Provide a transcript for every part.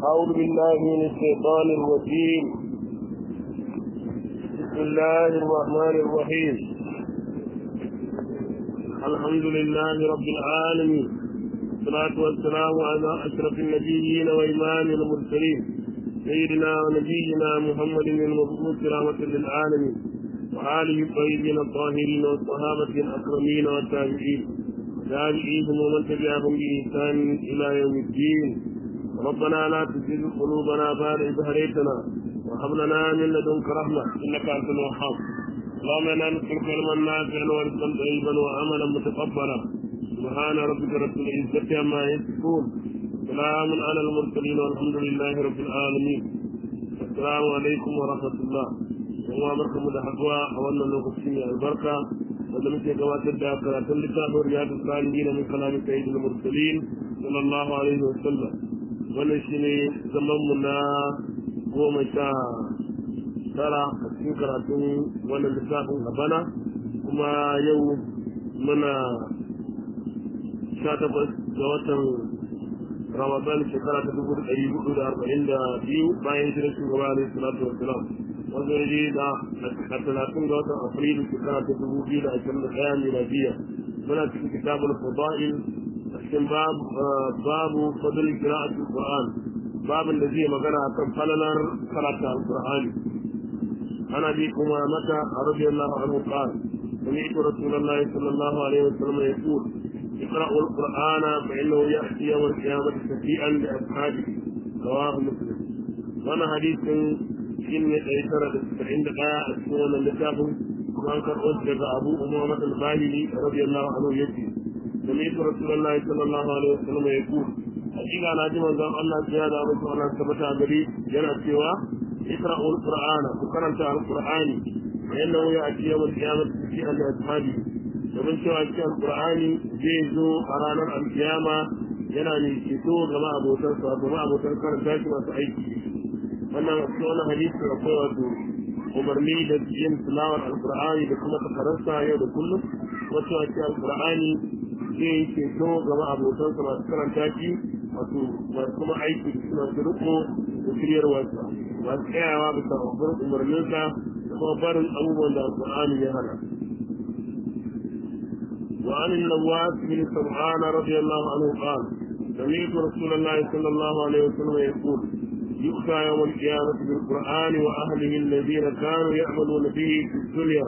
أعوذ بالله من الشيطان الرجيم بسم الله الرحمن الرحيم الحمد لله رب العالمين والصلاة والسلام على أشرف النبيين وإمام المرسلين سيدنا ونبينا محمد المبعوث رحمة للعالمين وآله الطيبين الطاهرين والصحابة الأكرمين والتابعين تابعيهم ومن تبعهم بإحسان إلى يوم الدين ربنا لا تزغ قلوبنا بعد إذ هديتنا وهب لنا من لدنك رحمة إنك أنت الوهاب اللهم إنا نسألك علما نافعا ورزقا طيبا وعملا متقبلا سبحان ربك رب العزة عما يصفون سلام على المرسلين والحمد لله رب العالمين السلام عليكم ورحمة الله kuma barkamu da haduwa a wannan lokaci mai albarka wanda muke gabatar da karatun littafin riyadu salihin min kalamin sayyidul mursalin sallallahu alaihi wa sallam wannan shine zaman mu na goma sha tara a cikin karatun wannan littafin a bana kuma yau muna sha takwas ga watan ramadan shekara ta dubu da ɗari hudu da arba'in da biyu bayan shirin shugaba alaihi salatu wasalam wanda ya da a talatin ga watan afrilu shekara ta dubu biyu da ashirin da ɗaya miladiya muna cikin kitabul fada'il a cikin babu fadl qira'atul qur'an babin da zai magana akan falalar karatu alqur'ani ana bi kuma mata radiyallahu anhu qala سمعت رسول الله صلى الله عليه وسلم يقول اقرأوا القرآن فإنه يأتي يوم القيامة شفيعا لأصحابه رواه مسلم وانا حديث cikin ne ɗari tara da saba'in da ɗaya a cikin wannan littafin kuma an karɓo shi daga abu umama al-bahili radiyallahu anhu yace da ne su rasulullahi sallallahu alaihi wasallam ya ku hakika na ji manzon Allah ya da muku Allah tabbata gari yana cewa ikra'u al-qur'ana ku karanta al-qur'ani fa innahu ya'ti yawm al-qiyamah fi al-ashabi domin cewa cikin al-qur'ani zai zo a ranar al-qiyama yana ne ceto ga ma'abotan sa ga ma'abotan karanta shi masu aiki wannan cikin wani hadisi akwai wato umarni da yin tilawar alkur'ani da kuma takararsa yau da kullum wacce wace alkur'ani zai yi ceto gaba abokansa masu karanta shi wato masu kuma aiki da suna su riko da shiryarwarsa masu tsayawa bisa babbar umarninsa da kuma barin abubuwan da alkur'ani ya hana وعن النواس بن سمعان رضي الله عنه قال سمعت رسول الله صلى الله عليه وسلم يقول يؤتى يوم القيامة بالقرآن وأهله الذين كانوا يعملون به في الدنيا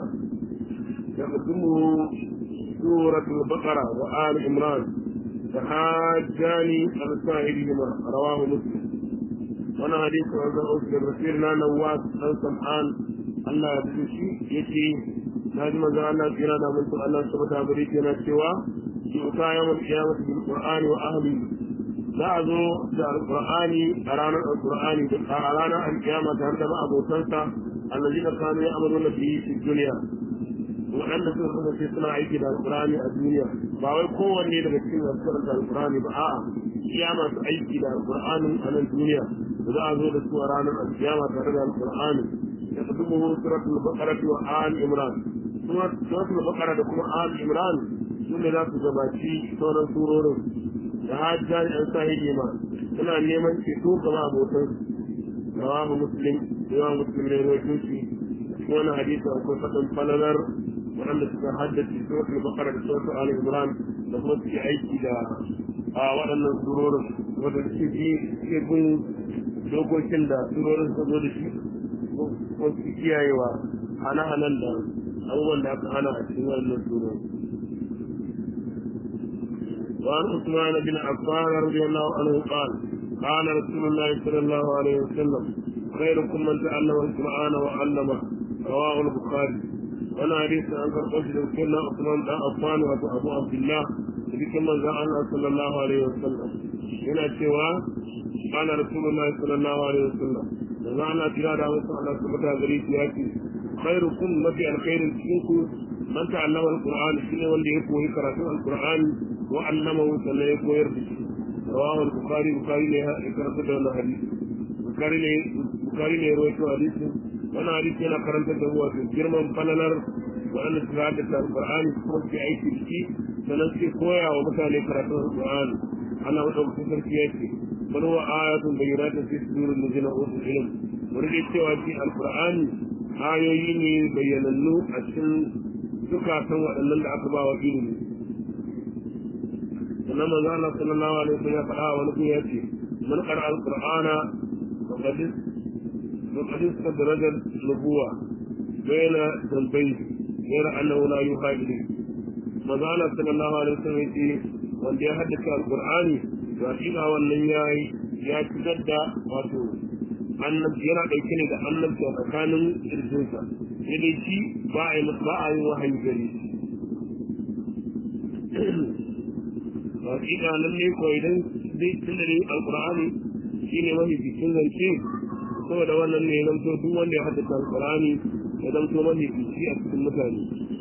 يقدمه سورة البقرة وآل عمران تحاجان عن سائرهما رواه مسلم وانا حديث عن أسر رسولنا نواس عن سمعان الله يبتشي يتي لازم أن الله كنا من الله سبحانه وتعالى سوى يؤتى يوم القيامة بالقرآن وأهله za a zo da alkur'ani a ranar alkur'ani a ranar alkiyama tare da ma'abotansa allazi da kanu ya amuru na biyi fi duniya waɗanda suka kasance suna aiki da alkur'ani a duniya ba wai kowanne daga cikin masu karanta alkur'ani ba a'a iya masu aiki da alkur'anin a nan duniya da za a zo da su a ranar alkiyama tare da alkur'ani da su dubu suratul baqara wa al imran suratul baqara da kuma al imran su ne za su gabaci sauran surorin da hajjar yan sahihi ma suna neman ceto gaba abokan rawahu muslim yawa muslim ne rawaito shi wani hadisi akwai faɗin falalar waɗanda suka haddace suratul baqara da suratul ali imran da kuma suke aiki da a waɗannan surorin wanda suke bi suke bin dokokin da surorin suka zo da shi ko su kiyayewa hana-hanan da abubuwan da aka hana a cikin wannan surorin وعن عثمان بن عفان رضي الله عنه قال قال رسول الله صلى الله عليه وسلم خيركم من تعلم القرآن وعلمه رواه البخاري وانا حديث عن قرطش كنا عثمان بن عفان وابو عبد الله ذكر من الله صلى الله عليه وسلم هنا سوى قال رسول الله صلى الله عليه وسلم وزعنا تراد وصلى الله سبحانه غريب ياتي خيركم مفي الخير فيكم من تعلم القرآن شنو واللي يقوي قراءة القرآن وعلمه صلى الله عليه رواه البخاري البخاري ne ya karanta da wannan hadisi bukari ne bukari ne rawaito hadisi wannan hadisi yana karanta da wato girman falalar waɗanda su ga da alqur'ani kuma su aiki da shi sannan su koya wa mutane karatun alqur'ani ana wadda sarki yake bal huwa ayatun bayyinatun fi sudurin ladina utul ilm wanda cewa shi alqur'ani ayoyi ne bayyanannu a cikin zukatan waɗannan da aka ba wa ilimi sannan manzo Allah sallallahu alaihi wasallam ya faɗa wani kuma ya ce man qara alqur'ana faqad faqad istadraja nubuwa bayna dhanbayn غير أنه لا يوحى إليه manzo Allah sallallahu alaihi wasallam ya ce wanda ya haddace alqur'ani to hakika wannan yayi ya fitar da wato annabi yana dauke ne da annabi a tsakanin kirjinsa sai dai shi ba a yi ba a yi wahayi gare shi hakika nan ne ko idan dai tun da alqur'ani shine mafi cikin zance saboda wannan ne zan to duk wanda ya haddace alqur'ani ya zan to mafi cikin a cikin mutane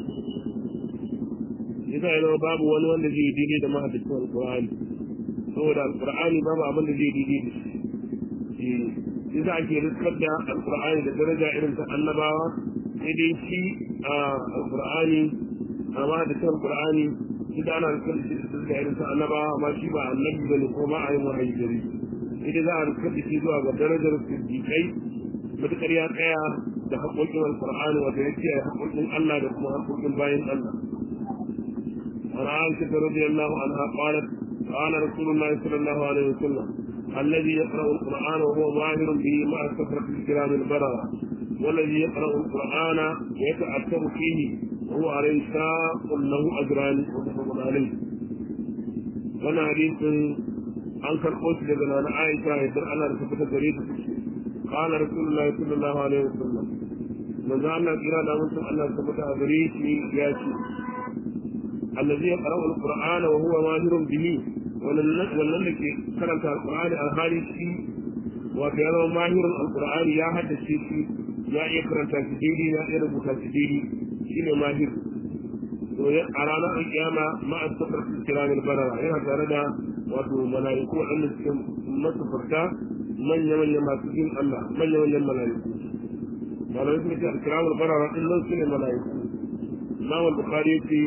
yasa yana babu wani wanda zai daidai da mahaddacin alqur'ani saboda alqur'ani babu abin da zai daidai da shi yasa ake riskar da alqur'ani da daraja irin ta annabawa sai dai shi a alqur'ani a mahaddacin alqur'ani shi da ana riskar da shi da daraja irin ta annabawa amma shi ba annabi bane ko ba a yi wahayi gare shi sai za a riskar da shi zuwa ga darajar siddiqai matuƙar ya tsaya da haƙoƙin alqur'ani wanda ya kiyaye haƙoƙin Allah da kuma haƙoƙin bayan Allah عن عائشة رضي الله عنها قالت قال رسول الله صلى الله عليه وسلم الذي يقرأ القرآن وهو ظاهر به مع كثرة الكرام البررة والذي يقرأ القرآن ويتأثر فيه وهو عليه شاق له أجران متفق عليه وانا حديث عن كرقوس لبنى عن عائشة يدر على رسالة جريدة قال رسول الله صلى الله عليه وسلم من زعلنا إرادة منتم أن ثبت أجريتي ياتي الذي يقرأ القرآن وهو ماهر به wannan da ke karanta alkur'ani a hali shi wato ya zama mahirin alkur'ani ya haddace shi ya iya karanta shi daidai ya iya rubuta shi daidai shi ne mahir to a ranar alkiyama ma'a safar kiramin barara yana tare da wato mala'iku waɗanda suke masufarta manya-manya masu jin Allah manya-manyan mala'iku malamai suka ce alkiramin barara ɗin nan su ne mala'iku Imam Bukhari ya ce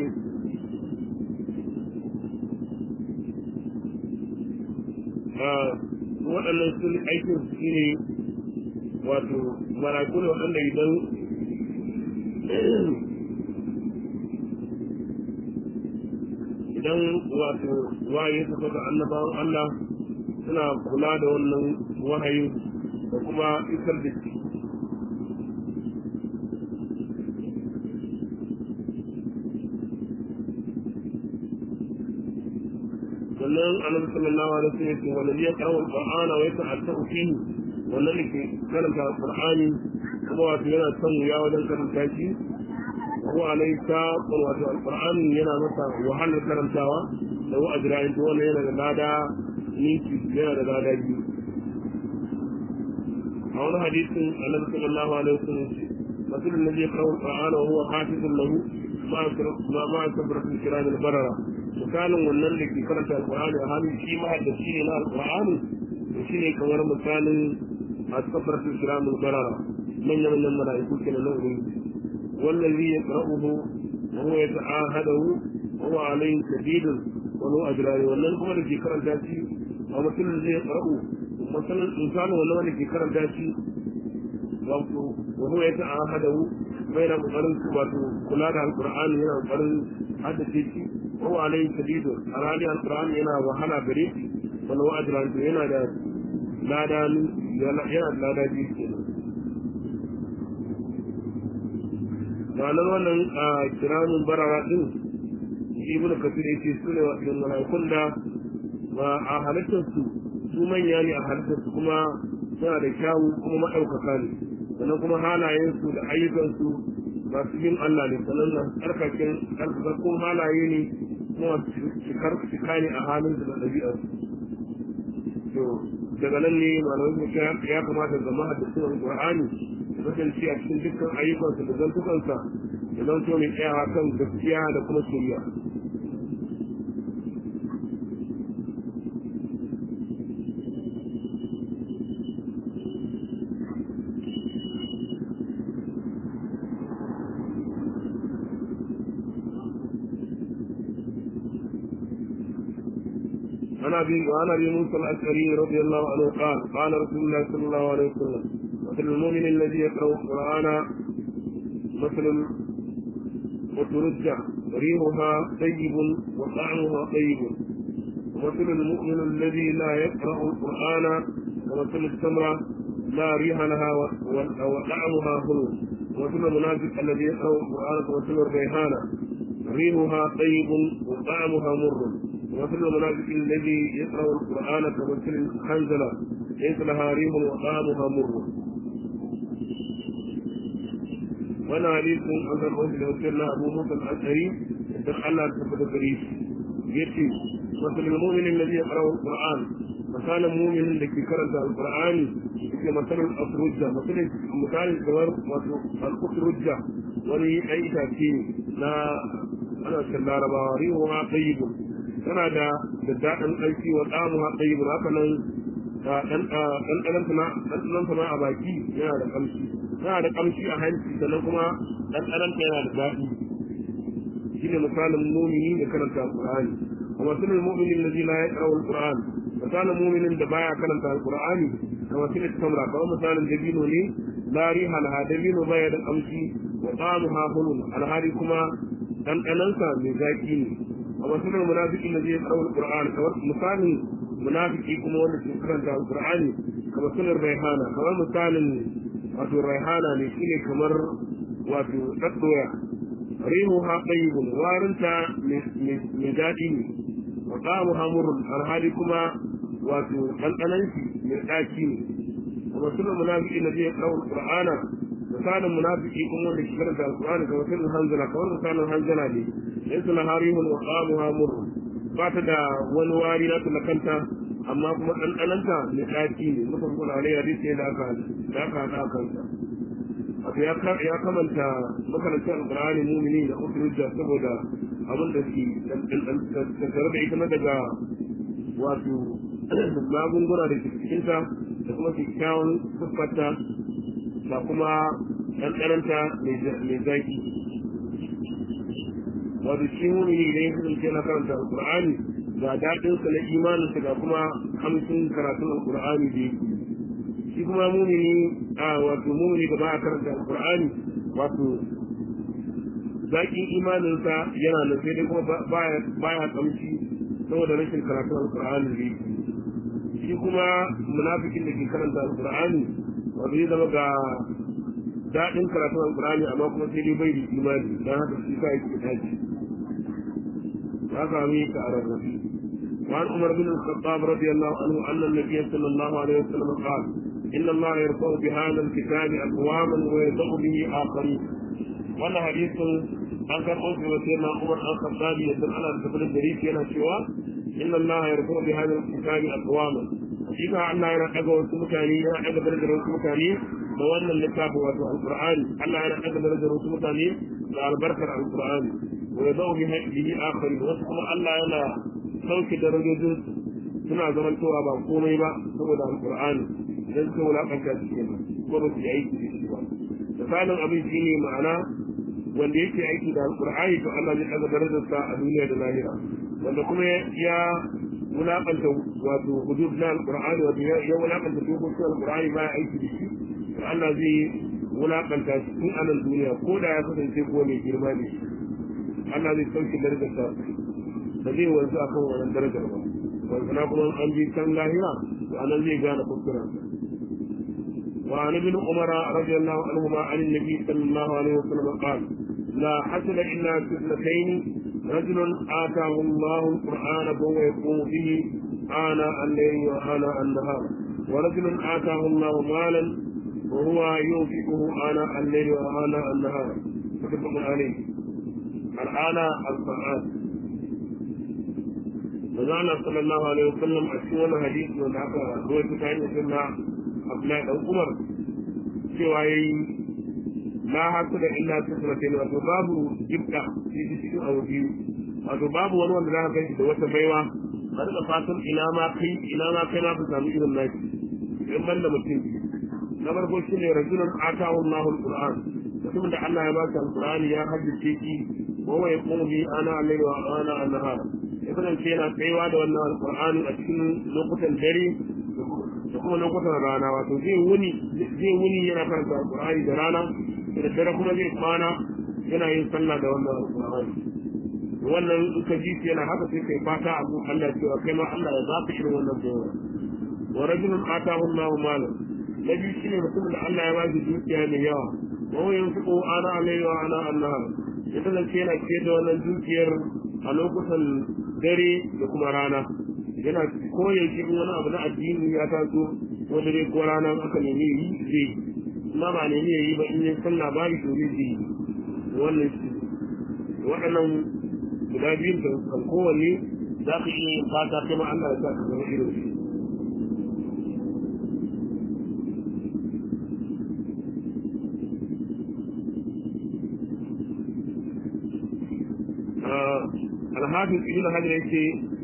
waɗannan sun aikin su ne wato maraku ne waɗanda idan idan wato waye su ga annabawan Allah suna kula da wannan wahayin da kuma isar da shi sannan annabi sallallahu alaihi wasallam yake wanda ya kawo alqur'ana wa yata'atta'u fihi wannan ne ke karanta alqur'ani kuma wato yana son wuya wajen karanta shi ko alai ta wato alqur'ani yana masa wahalar karantawa da wa ajra'in to wannan yana da lada ninki yana da lada biyu a wani hadisin annabi sallallahu alaihi wasallam مثل الذي يقرأ القرآن وهو حافظ له ما ما كبرة الكرام البررة misalin wannan da ke karanta alkur'ani a halin shi mahaddaci ne na alkur'ani to shi ne kamar misalin a kafaratu kiramul barara manyan manyan mala'iku ke na nan wannan zai ya qara'uhu wa huwa yata'ahadahu wa huwa alayhi shadidun wa huwa ajrani wannan kuma da ke karanta shi a mutum zai ya qara'u misalin misalin wannan wanda ke karanta shi wato wa huwa yata'ahadahu bai na kokarin wato kula da alkur'ani yana kokarin haddace shi هو عليه شديد أرادي القرآن ينا وحنا بريد ولو أجران ينا دا لا دا ينا لا دا جيس ranar wannan a kiramin barara din shi ibn kasir yake su ne wajen mala'ikun da a halittar su su manya ne a halittar su kuma suna da kyawu kuma maɗaukaka ne sannan kuma halayen su da ayyukan su masu bin Allah ne sannan na tsarkakin tsarkakakkun halaye ne kuma cikar cika ne a halin da ɗabi'ar to daga nan ne malamai su ya kamata zama da sunan qur'ani kasance a cikin dukkan ayyukansa da zantukansa da zanto mai tsayawa kan gaskiya da kuma shirya عن ابي وعن ابي موسى الاشعري رضي الله عنه قال قال رسول الله صلى الله عليه وسلم مثل المؤمن الذي يقرا القران مثل وترجع ريحها طيب وطعمها طيب ومثل المؤمن الذي لا يقرا القران ومثل التمره لا ريح لها وطعمها حلو ومثل المنافق الذي يقرا القران كمثل الريحانه ريحها طيب وطعمها مر ومثل المنافق الذي يقرا القران كمثل الحنزله ليس لها ريح وطعمها مر وانا حديث عن الرسول وسيرنا ابو موسى الاشعري الله تثبت بريش يتي مثل المؤمن الذي يقرا القران مثال المؤمن الذي كرنت القران yake matsalar afrujja matsalar misali kamar wato al-ufrujja wani ɗan itace na ana cikin larabawa rihu ha tsayibu tana da da daɗin ɗauki wa ɗamu ha tsayibu haka nan ɗanɗananta ma a baki yana da ƙamshi yana da ƙamshi a hanci sannan kuma ɗanɗananta yana da daɗi shi ne misalin mumini da karanta alƙur'ani a matsalar muminin da zila ya ƙarawar alƙur'ani misalin muminin da baya karanta alƙur'ani a matsalar tamra kamar misalin dabino ne lari halha dabino baya da ƙamshi wa ɗamu ha hulun alhali kuma ɗanɗanansa mai zaƙi ne a matsalar munafikin da zai ƙarawar alƙur'ani kamar misalin munafiki kuma wanda ke karanta alƙur'ani kamar sunan raihana kamar misalin wato raihana ne shine kamar wato ɗaɗɗoya rihuha tayyibun warinta mai daɗi ne wa qamuha murrun alhali kuma wato ɗanɗanan shi mai ɗaci ne kuma sunan munafiki na zai kawo qur'ana misalin munafiki kuma wanda ke karanta alqur'ani kamar sunan hanzala kamar misalin hanzala ne laysa laha rihun wa qamuha murrun ba ta da wani wari na kanta amma kuma ɗanɗananta mai ɗaci ne mutum kuna alai hadisi da aka da aka haɗa kansa wato ya kamanta makarantar alƙur'ani mumini da usulujja saboda abin da ke tattare da ita na daga wato magunguna da ke cikinta da kuma kyakkyawan siffarta da kuma ɗanɗananta mai zaki wato shi mumini idan ya kasance na karanta alƙur'ani ga daɗinsa na imaninsa ga kuma hamsin karatun alƙur'ani da yake shi kuma mumini a wato mumini da ba a karanta alqur'ani wato zakin imaninsa yana nan sai dai kuma baya baya kamshi saboda rashin karatun alqur'ani da yake shi kuma munafikin da ke karanta alqur'ani wato zai zama ga daɗin karatun alqur'ani amma kuma sai dai bai da imani dan haka shi sa yake tashi ya sami ka a rarrafi وعن عمر بن الخطاب رضي الله عنه أن النبي صلى الله عليه وسلم قال إن الله يرفع بهذا الكتاب أقواما ويضع به آخرين وانا حديث عن كان أوفي وسيدنا عمر الخطاب يدل على الكتاب الجريف ينا شوى إن الله يرفع بهذا الكتاب أقواما حقيقة أن الله يرقى وسمكاني يرقى درجة وسمكاني وأن الكتاب واتو القرآن الله يرقى درجة وسمكاني البركة على القرآن ويضع به آخرين وسمع الله يلا sauke darajojin suna zamantowa ba komai ba saboda alkur'ani don su wulaƙanta su ke ko ba su yi aiki da shi ba misalin abin shi ne ma'ana wanda yake aiki da alkur'ani to Allah zai ɗaga darajarsa a duniya da lahira wanda kuma ya wulaƙanta wato hudud na alkur'ani wato ya wulaƙanta dokokin alkur'ani ba ya aiki da shi to Allah zai wulaƙanta shi tun a nan duniya ko da ya kasance ko mai girma ne Allah zai sauke darajarsa ba zai wanzu a kan wannan darajar ba wanzana kuma an bi can lahira to anan zai gane kuskuren وعن ابن عمر رضي الله عنهما عن النبي صلى الله عليه وسلم قال لا حسن الا في اثنتين رجل اتاه الله القران فهو يقوم به آناء الليل وآناء النهار ورجل آتاه الله مالا وهو ينفقه آناء الليل وآناء النهار متفق عليه الآن القرآن manzo Allah sallallahu alaihi wasallam a cikin wannan hadisi wanda aka rawaito ta hanyar sunna Abdullahi dan Umar cewa yayi la hasu da illa tusratin wato babu jibda shi cikin abu biyu wato babu wani wanda za ka kai da wata baiwa ka rika fatan ina ma kai ina ma kai ma ka samu irin naki in ban da mutum na farko shi ne rajulun atahu Allahu alquran mutumin da Allah ya ba shi alqur'ani ya haddace shi wa wa yaqumu bi ana alayhi wa ana an-nahar ya kasance yana tsayawa da wannan alqur'ani a cikin lokutan dare da kuma lokutan rana wato zai wuni zai wuni yana karanta alqur'ani da rana da dare kuma zai kwana yana yin sallah da wannan alqur'ani wannan in ka ji yana haka sai kai fata abu Allah cewa kai ma Allah ya baka irin wannan bayani wa rajulun atahu Allahu malan nabi shine mutumin da Allah ya ba shi dukiya mai yawa wa huwa yunfiqu ana alayhi wa ana annahar ya kasance yana ciyar da wannan dukiyar a lokutan dare da kuma rana yana koyaushe wani abu na addini ya taso ko dare ko rana aka nemi yi zai amma ba nemi yi ba in yi sallah ba shi domin zai wannan shi waɗannan guda biyun da kan kowanne za ka iya yin fata kuma Allah ya sa ka zama irin shi alhafin ibn hajar yake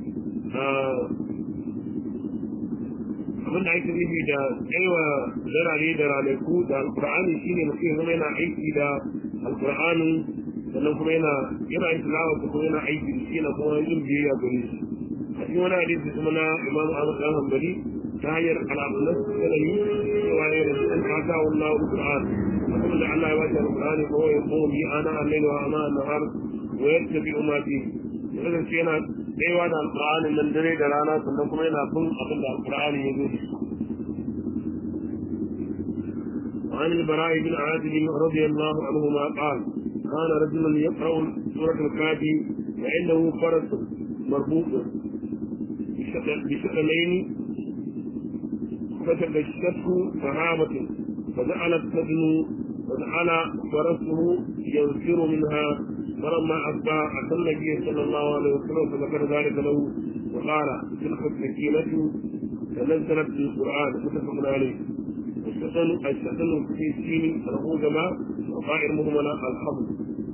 abinda ake nufi da tsayawa zarare da ranaku da alkur'ani shine mutum ya zama yana aiki da alkur'ani sannan kuma yana yana yin tilawa kuma yana aiki da shi na kuma yin biyayya gare shi a cikin wani hadisi kuma na imam ahmad dan hanbali ta hanyar al'amuran sanani cewa ya rasu an fata wallahu alquran mutum da Allah ya bashi alqur'ani ko ya ko bi ana al-layl wa ana an-nahar wa yattabi ma fi wannan shi yana daiwa da alqur'ani nan dare da rana sannan kuma yana bin abin da alqur'ani ya zo وعن البراء بن عازب رضي الله عنهما قال كان رجل يقرأ سورة الكافي وعنده فرس مربوط بشكلين فتبشته صحابة فجعلت تدنو وجعل فرسه ينفر منها فلما أصبح أتى النبي صلى الله عليه وسلم فذكر ذلك له وقال تلك السكينة تنزلت في القرآن متفق عليه الشتن الشتن في السين له جماع وطائر مهملة الحمد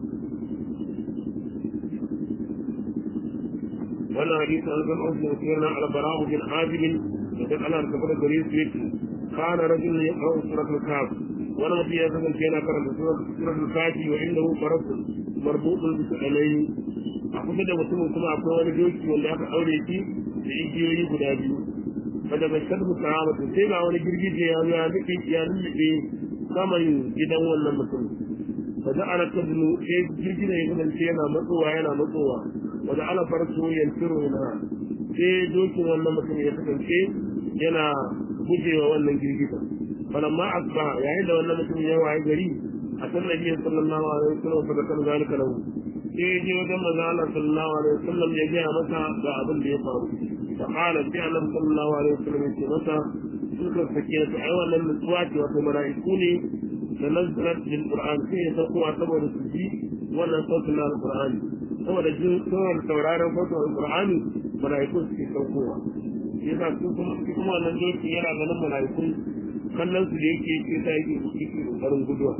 وانا حديث عن ابن عمر سيرنا على براء بن حازم وقد انا ارتبط بريد بيتي كان رجل يقرا سوره الكهف وانا في هذا كان قرأ سوره الكهف وعنده فرس مربوط بسؤالين akwai da mutumin kuma akwai wani doki wanda aka aure shi da igiyoyi guda biyu wanda bai shaddu sahaba to sai ga wani girgije ya ya nufi ya nufi saman gidan wannan mutum fa da ana tadlu sai girgije ya kasance yana matsowa yana matsowa wa da ala farsu yantiru na sai dokin wannan mutum ya kasance yana gujewa wannan girgiza falamma asba yayin da wannan mutum ya waye gari a sallar nabi sallallahu alaihi wasallam fa da kan zalika lahu sai ya je wajen manzo Allah sallallahu alaihi wasallam ya gaya masa ga abin da ya faru fa qala sai Allah sallallahu alaihi wasallam ya ce masa suka sake su ai wannan nutsuwa ce wato mala'iku ne da nazarat lil qur'an sai ya sauko saboda su ji wannan sautin na alqur'ani saboda jin saboda sauraron sautin alqur'ani mala'iku suke saukowa yasa su kuma su kuma wannan doki yana ganin mala'iku kallon su da yake ce ta yake yake kokarin guduwa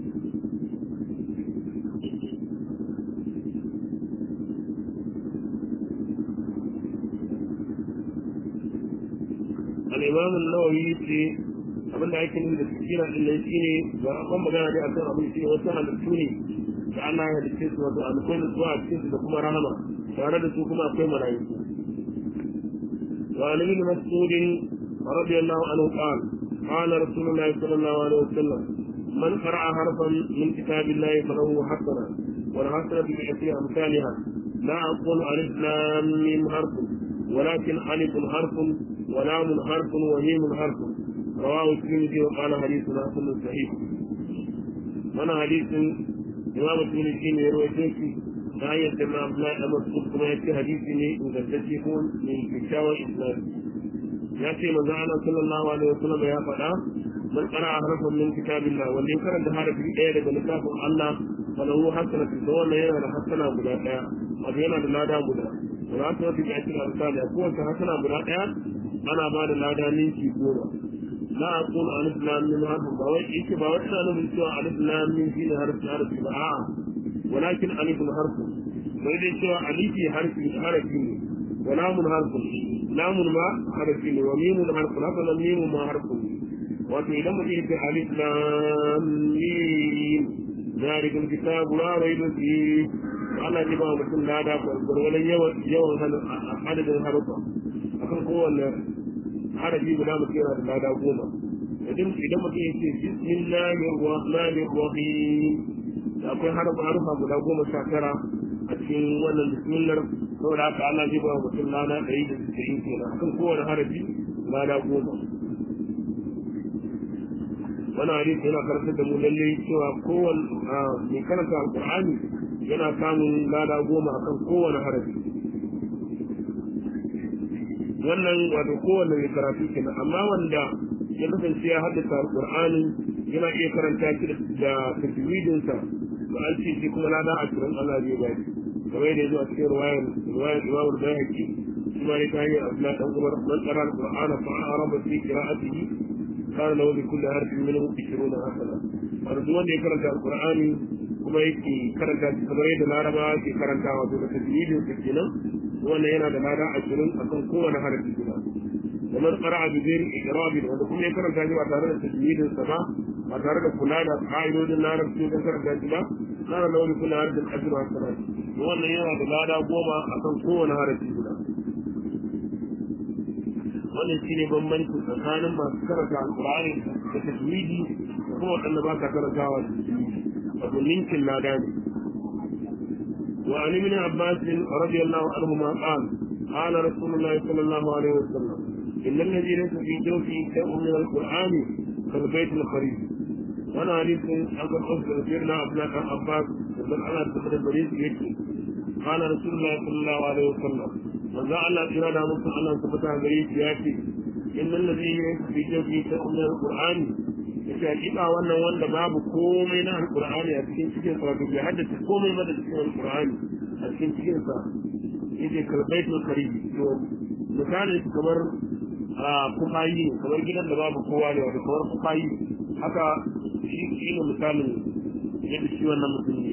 الإمام النووي في abinda ake nuna da sikina din nan shine ba a kan magana dai akan abin shi wasu halittu ne da Allah ya halitta su wato akwai nutsuwa a cikin su da kuma rahama tare da su kuma akwai mala'iku wa an ibn mas'ud radiyallahu anhu qala qala rasulullahi sallallahu alaihi wasallam man qara'a harfan min kitabillahi falahu hasana wal hasanatu bi ashri amsalha la aqulu alif lam mim harf ولكن ألف حرف ولام حرف وميم حرف رواه الترمذي وقال حديث حسن صحيح وانا حديث امام الترمذي يروي شيخي لا يتم عبد الله بن مسعود كما يأتي حديث من يكون من كتاب الاسلام يأتي من زعل صلى الله عليه وسلم يا فدا من قرأ حرفا من كتاب الله واللي كان ده حرف ايه daga littafin Allah falahu hasanatu da wannan yana da hasana guda daya wato yana da lada guda za ta wata ga cikin alƙali a kowace hasana guda ɗaya ana ba da lada ninki goma la a kun alif lam min harfin ba wai yake ba wai ina nufin cewa alif lam min shi ne harfi harfi ba a'a walakin alifun harfin sai dai cewa alifi harfi harafi ne wa lamun harfin lamun ma harafi ne wa mimun harfin haka nan mimun ma harfin ne wato idan mutum ya ce alif lam mim ذلك الكتاب لا ريب فيه ana ji ba mutum lada gwargwadon yawan adadin harufa akan kowanne harafi guda mutum yana da lada goma idan mutum ya ce bismillahir rahmanir rahim da akwai harufa harufa guda goma sha tara a cikin wannan bismillar saboda haka ana ji ba mutum lada ɗari da sittin kenan akan kowane harafi lada goma wani hadisi yana karantar da mu lalle cewa kowane mai karanta alƙur'ani yana samun lada goma akan kowane harafi wannan wato kowane mai karatu kenan amma wanda ya kasance ya haddasa alƙur'ani yana iya karanta shi da tajwidinsa da an ce shi kuma lada ashirin Allah zai ba shi kamar yadda ya zo a cikin ruwayar ruwayar imamul bayhaqi shi ma ne ta hanyar abdullahi dan umar man tsara alqur'ana fa araba fi qira'atihi kana lahu bi kulli harfin minhu 20 hasana wato duk wanda ya karanta alqur'ani kuma yake karanta shi kamar yadda larabawa ke karanta wato da tajwidin sa kenan wannan yana da lada ashirin akan kowane harafi guda ومن قرأ بغير إقراب wanda kuma ya karanta shi ba tare da tajwidin sa ba ba tare da kula da ƙa'idodin larabci don karanta shi ba kana da wani kula da ajru hasanat wannan yana da lada goma akan kowane harafi guda wannan shine bambanci tsakanin masu karanta alqur'ani da tajwidi da kuma waɗanda ba sa karantawa da tajwidi wato ninkin lada ne وعن ابن عباس رضي الله عنهما قال قال رسول الله صلى الله عليه وسلم إن الذي ليس في جوفه شيء من القرآن كالبيت الخريف وانا حديث أقول أصدر سيدنا عبد الله بن عباس ومن على تقدر البريد يكفي قال رسول الله صلى الله عليه وسلم وذا الله إرادة مصر الله سبحانه بريد يأتي إن الذي ليس في جوفه شيء من القرآن yace hakika wannan wanda babu komai na alqur'ani a cikin cikin sa wato bai haddace komai ba da cikin alqur'ani a cikin cikin sa yace kalbaitul karim to misali kamar a kufayi kamar gidan da babu kowa ne wato kamar kufayi haka shi shi ne misalin yadda shi wannan mutum ne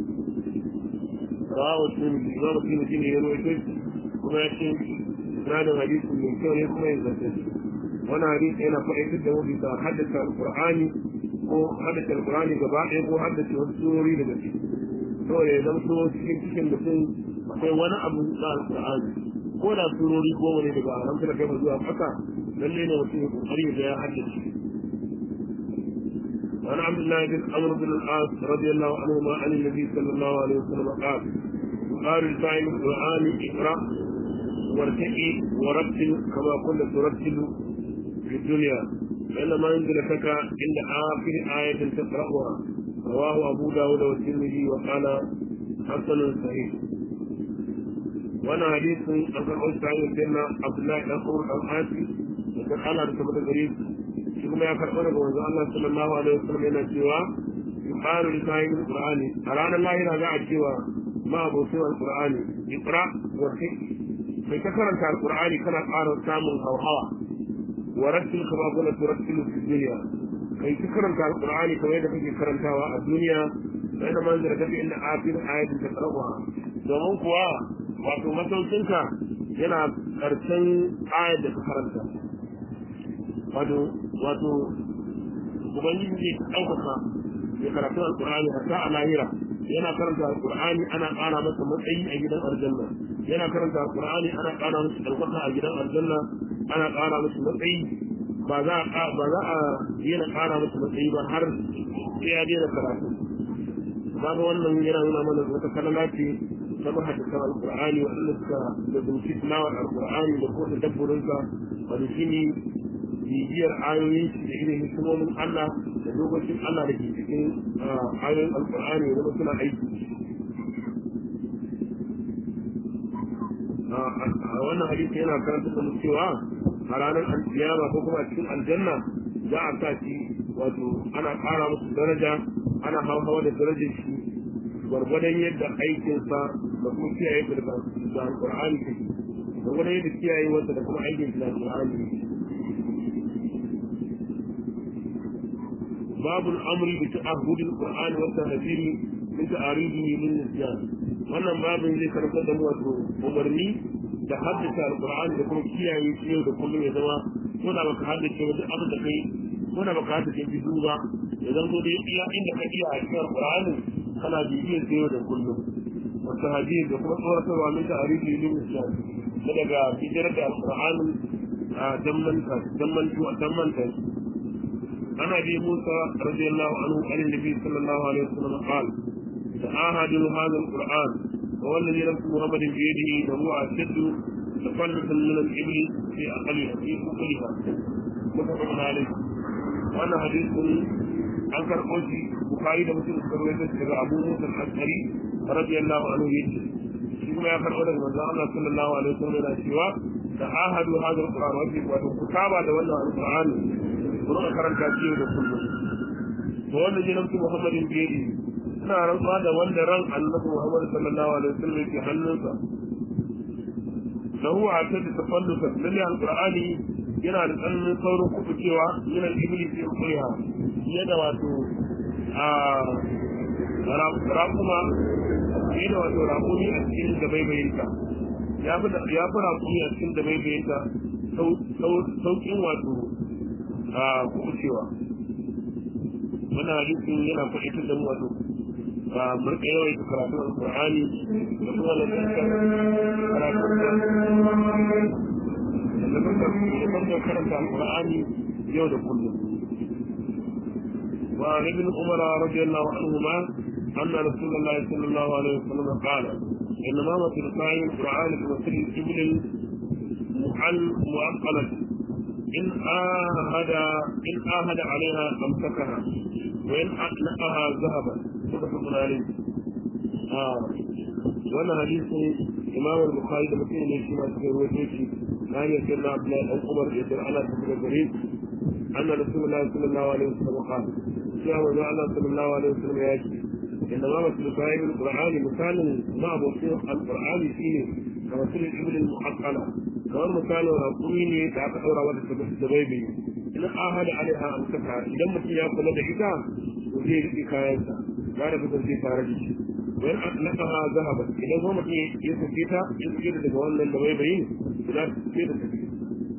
rawa sun imamu sun shi ne ya rawaito kuma ya ce sinadin hadisi mai kyau ne kuma ya zarce shi wani hadisi yana faɗaitar da wani bisa haddace alƙur'ani ko haddace alƙur'ani gaba ɗaya ko haddace wasu surori daga ciki saboda ya zama so cikin cikin mutum akwai wani abu na alƙur'ani ko da surori goma ne daga haramta da kai zuwa ƙasa lalle ne mutum ya ƙoƙari da ya haddace وعن عبد الله بن عمرو بن العاص رضي الله عنهما عن النبي صلى الله عليه وسلم قال قال الفاعل القرآن اقرأ وارتقي ورتل كما كنت ترتل في الدنيا فإنما ينزلتك عند آخر آية تقرأها رواه أبو داود والترمذي وقال حسن صحيح وانا حديث عن أبو سعيد سيدنا عبد الله بن عمرو الحاسي وكان على رتبة الغريب شكما يا فرقنا بوزع الله صلى الله عليه وسلم إلى سوى يقال لصاحب القرآن أرانا الله إلى قاعد سوى ما أبو سوى القرآن اقرأ وارتقي mai ta karanta alkur'ani kana ƙara samun hauhawa wa rattil kama kuna turattilu fi duniya kai ta karanta alkur'ani kamar yadda kake karantawa a duniya sai da manzar da fi inda afir ayatin ta karwa domin kuwa wato masaukinka yana karshen ayat da ka karanta wato wato ubangiji zai ɗaukaka ya karatu alkur'ani hatta a lahira yana karanta alkur'ani ana ƙara masa matsayi a gidan aljanna yana karanta alkur'ani ana ƙara masa ɗaukaka a gidan aljanna ana ƙara masa matsayi ba za a ba za a yana ƙara masa matsayi ba har sai ya daina karatu babu wannan yana nuna mana wata kalala ce ta mahaddisan alkur'ani waɗanda suka da zunci tilawar alkur'ani da ko da dabburinsa wanda shi ne bibiyar ayoyin shi da irin hikimomin Allah da lokacin Allah da ke cikin ayoyin alkur'ani da suna aiki a wannan hadisi yana karanta da cewa a ranar alkiyama ko kuma a cikin aljanna za a sa shi wato ana ƙara musu daraja ana hawa da darajar shi gwargwadon yadda aikinsa da kuma kiyaye da alkur'ani take gwargwadon yadda kiyaye wasa da kuma aikin da alkur'ani باب الامر بتعهد القران والتهذير من تعاريضه للنسيان wannan babin zai karɓar da wato umarni da haddace alqur'ani da kuma kiyaye shi yau da kullum ya zama ko da baka haddace ba duk abin da kai ko da baka ta fi duba idan zo dai iya inda ka iya a cikin Qur'ani kana bibiyar sai yau da kullum wata hadisi da kuma tsoratarwa min ta arifi ilimin islam na daga bijirar da alƙur'ani a dammanta dammantu a dammanta ana bi musa radiyallahu anhu an nabi sallallahu alaihi wasallam qala ta'ahadu hadha alquran wa wallazi nafsu muhammadin bi yadihi wa huwa ashaddu tafallutan min al-ibli fi aqliha fi aqliha mutafaqun alayhi wannan hadisin an karɓo shi bukari da mutum suka rawaito shi daga abu musa al-ashari radiyallahu anhu yace shi kuma ya karɓo daga manzon Allah sallallahu alaihi wasallam yana cewa ta'ahadu hadha al-qur'an wa fi wa kutaba da wannan al-qur'an kuma karanta shi da kullum to wannan ne nabi Muhammadin biyadi ina rantsuwa da wanda ran annabi Muhammad sallallahu alaihi wasallam yake hannunsa lahu a ta tafallusa lalle al-qur'ani yana da tsananin saurin kuɓu cewa yana iblis ya kuriha yadda wato a rakuma yadda wato rakumi a cikin dabaibayinta ya fi rakumi a cikin dabaibayinta sauƙin wato a kuɓu cewa wannan hadisin yana faɗitar da mu wato a murka yawaita karatun alƙur'ani da kuma lantarkar karatun da karanta alƙur'ani yau da kullum وعن ابن عمر رضي الله عنهما أن رسول الله صلى الله عليه وسلم قال إنما مثل قائم القرآن كمثل الإبل المعقلة إن آهد إن آهد عليها أمسكها وإن أطلقها ذهبا متفق عليه آه وانا حديث إمام البخاري ده مثل ليش ما تقول وجهي كان يسأل عبد الله بن عمر يسأل على سبيل الغريب أن رسول الله صلى الله عليه وسلم قال يا وجه الله صلى الله عليه وسلم يأتي إنما مثل صاحب القرآن مثال ما بصير القرآن فيه كمثل الإبل المحقلة كمان مثال رقمين تعطى أورا ودى الزبيبي إن آهد عليها أمسكها إذا مثل يأكل دعيتا وزي إكايتا لا نفتر في فارجي وإن أطلقها ذهبت إذا هو مثل يسكيتا يسكيتا تقول للزبيبي لا تسكيتا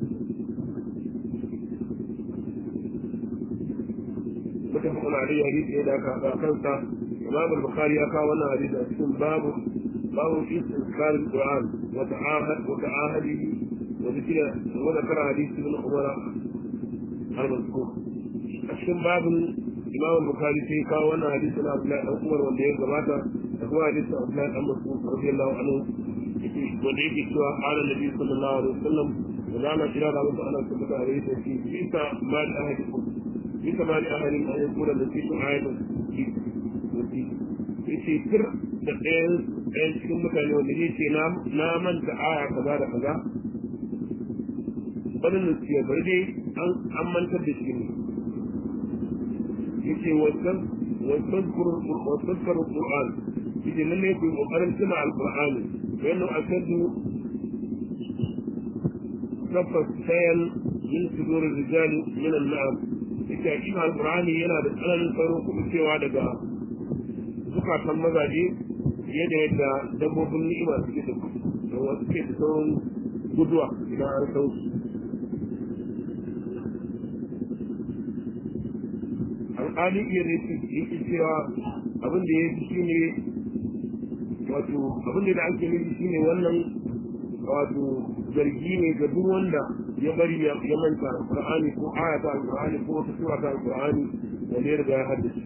متفق عليه حديث إذا كانت إمام البخاري أكا وانا حديث أسكن باب باب في استذكار القرآن وتعاهد وتعاهده وذكر وذكر حديث ابن عمر المذكور أسكن باب إمام البخاري في كا وانا حديث عبد الله بن عمر wanda ya gabata da kuma hadisi Abdullah bin Mas'ud radiyallahu anhu wanda yake cewa qala nabi sallallahu alaihi wasallam da zama kira da mutum ana tabbata a yake shi bisa ma da ahadikum bisa ma da ahadin an yakuna da shi ayatun yace fir da ɗayan ɗayan cikin mutane wanda ya ce na manta aya kaza da kaza wani nusiya bari dai an mantar da shi ne yace wasan wasan karu qur'an yace lalle ku kokarin tuna alqur'ani bayan asadu kafa sayan min sudur rijal min al-na'am yace hakika alqur'ani yana da tsananin sauran kuma cewa daga zukatan mazaje fiye da yadda dabbobin ni'ima suke da da wasu ke da sauran guduwa idan an sau alƙali iya rufi yake cewa abin da ya fi shi ne wato abin da ake nufi shi ne wannan wato zargi ne ga duk wanda ya bari ya manta alƙur'ani ko ayata alƙur'ani ko wata sura ta alƙur'ani wanda ya riga ya haddace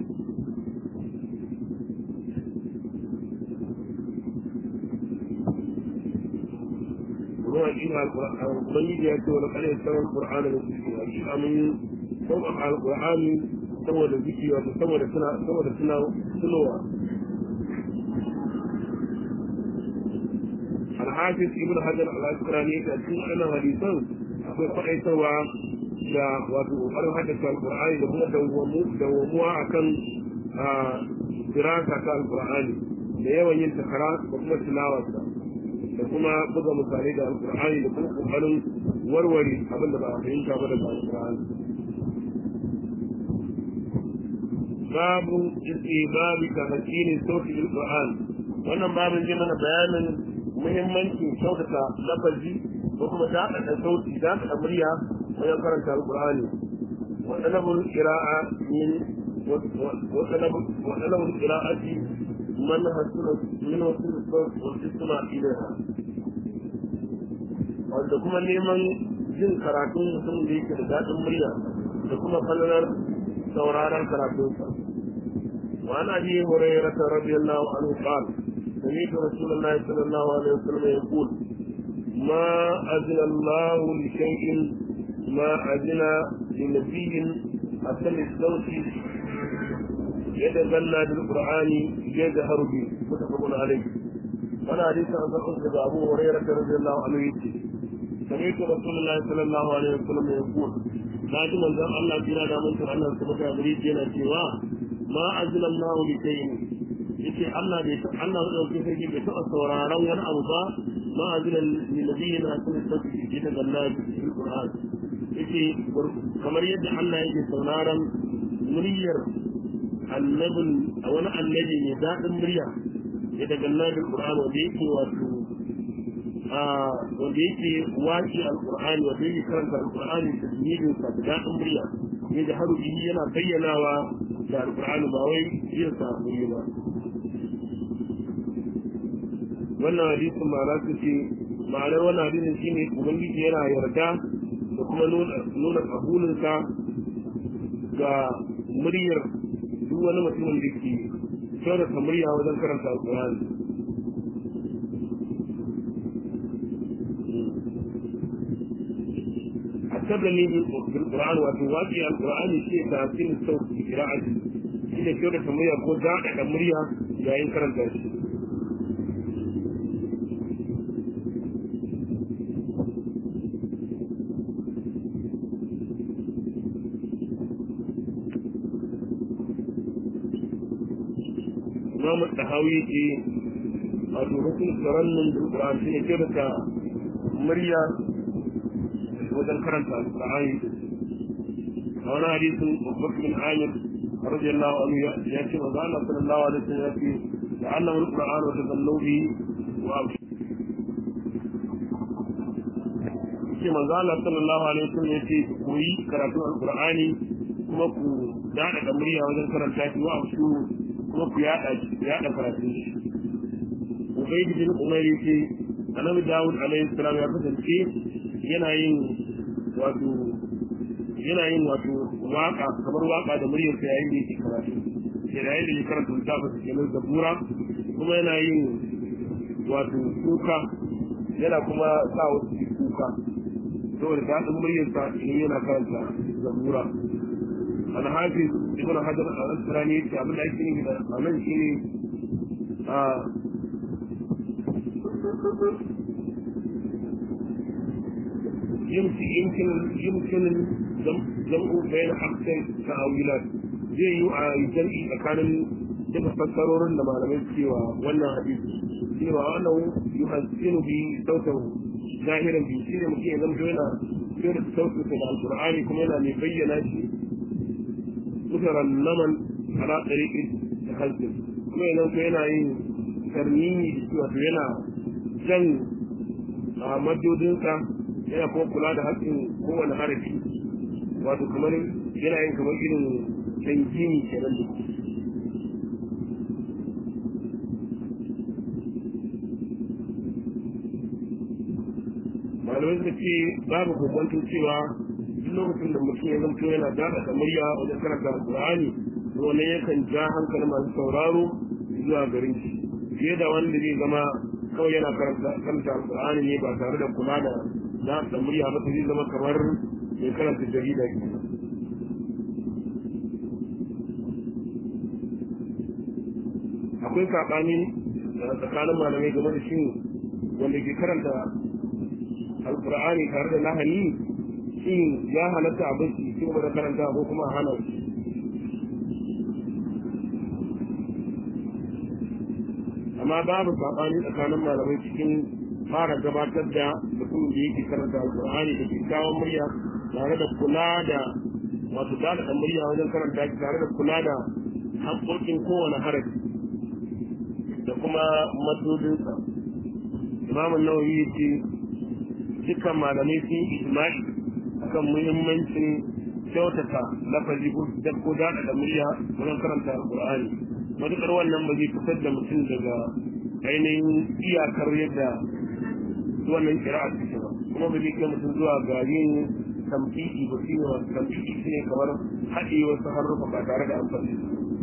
ruwa ina ubangiji ya ce wani kare sauran qur'ani da su a shi amin sauƙaƙa alƙur'ani saboda ziki wato saboda suna saboda suna tunowa alhafiz ibn hajar al-asqalani ta cikin wannan hadisan akwai faɗaitarwa da wato ƙoƙarin haddace alƙur'ani da kuma dawwamuwa akan dirasa ta alƙur'ani da yawan yin takara da kuma tilawarsa da kuma buga misalai da alkur'ani da kuma kokarin warware abin da ba a fahimta ba daga alkur'ani babu babu ta hakinin sautin alkur'an wannan babin zai mana bayanin muhimmancin kyautata lafazi ko kuma daɗaɗa sauti daɗaɗa murya wajen karanta alkur'ani وطلب القراءة من وطلب وطلب القراءة من حصل من وصول الصوت والاستماع إليها wanda kuma neman jin karatun mutum da yake da daɗin murya da kuma falalar sauraron karatunsa wa ana bi hurairah radiyallahu anhu qala سمعت رسول الله صلى الله عليه وسلم يقول ما أذن الله لشيء ما أذن لنبي أصل الصوت يتغنى بالقرآن يجهر به متفق عليه وانا حديث عن صدق أبو هريرة رضي الله عنه يقول سمعت رسول الله صلى الله عليه وسلم يقول ناجي من ذا الله جنا دا من أن سبك أمريك ينا سوى ما أذن الله لشيء yake Allah bai san Allah ya dauke sai bai taɓa sauraron wani abu ba ma azina lil nabiyina sun tafi ita galla bil Qur'an yake kamar yadda Allah yake sauraron muryar annabin a wani annabi mai daɗin murya ya daga bil Qur'an wanda yake wato wanda yake waki al-Qur'ani wanda yake karanta al-Qur'ani da tajwidin sa da daɗin murya ya da harufi yana bayyanawa da al-Qur'ani ba wai yin sa ba wannan hadisin ma'ana su ce ma'anar wannan hadisin shine ubangiji yana yarda da kuma nuna kabulinsa ga muryar duk wani mutumin da ke kyautata murya wajen karanta alkur'ani التبلي بالقرآن وتواجه القرآن شيء تحسين الصوت في قراءته إذا كيف تسميها كل داعي مريها جايين كرم تأشي إمام التهاوي في الركن ترنم بالقرآن شيء كيف مريا وذن كرم القرآن هنا حديث بكر بن عامر رضي الله عنه يأتي وقال صلى الله عليه وسلم يأتي تعلموا القرآن وتذلوا به وأبشروا ce manzo Allah sallallahu alaihi wasallam yace ku yi karatu alqur'ani kuma ku dada da murya wajen karanta shi wa su kuma ku yada shi yada karatu shi Ubayd bin Umayr yace Annabi Dawud alaihi salam ya kasance yana yin wato yana yin wato waka kamar waka da muryar sa yayin da yake karatu yayin da yake karanta littafin kenan zabura kuma yana yin wato kuka yana kuma sa wasu kuka saboda daɗin muryarsa idan yana karanta zabura alhafi ibn hajar al-asqalani yace abin da ake nufi da anan shine a يمكن يمكن يمكن جمع بين أكثر تأويلات zai yi a jam'i tsakanin duka fassarorin da malamai cewa wannan hadisi cewa wannan yuhassinu bi sautahu zahiran bi shi ne mutum ya zama yana fiye da sautinsa da alkur'ani kuma yana mai bayyana shi mutaran naman ala tsariƙi da halsin kuma yana ko yana yin tarnini da shi wato yana jan a madodinsa yana kuma kula da haƙƙin kowane harafi wato kamar yana yin kamar irin tankini kenan da malamai suka ce babu kokwanto cewa duk lokacin da mutum ya zamto yana daɗa da murya wajen karanta alƙur'ani to wannan yakan ja hankalin masu sauraro zuwa garin shi fiye da wanda zai zama kawai yana karanta karanta alƙur'ani ne ba tare da kula da daɗa da murya ba zai zama kamar mai karanta jarida ke akwai saɓani tsakanin malamai game da shi wanda ke karanta alkur'ani tare da lahani shin ya halatta abin su ci gaba da karanta ko kuma hana shi amma babu saɓani tsakanin malamai cikin fara gabatar da mutum da yake karanta alkur'ani da kyakkyawan murya tare da kula da wato da da murya wajen karanta shi tare da kula da haƙoƙin kowane harafi da kuma madodinsa imamun nawawi ya ce dukkan malamai sun yi ijma'i akan muhimmancin kyautata lafazi ko da ko da da murya wajen karanta alqur'ani matukar wannan ba zai fitar da mutum daga ainihin iyakar yadda wannan kira'a take ba kuma ba zai kai mutum zuwa ga yin tamfiki ba shi ne wasu tamfiki shi ne kamar haɗe wasu harrufa ba tare da amfani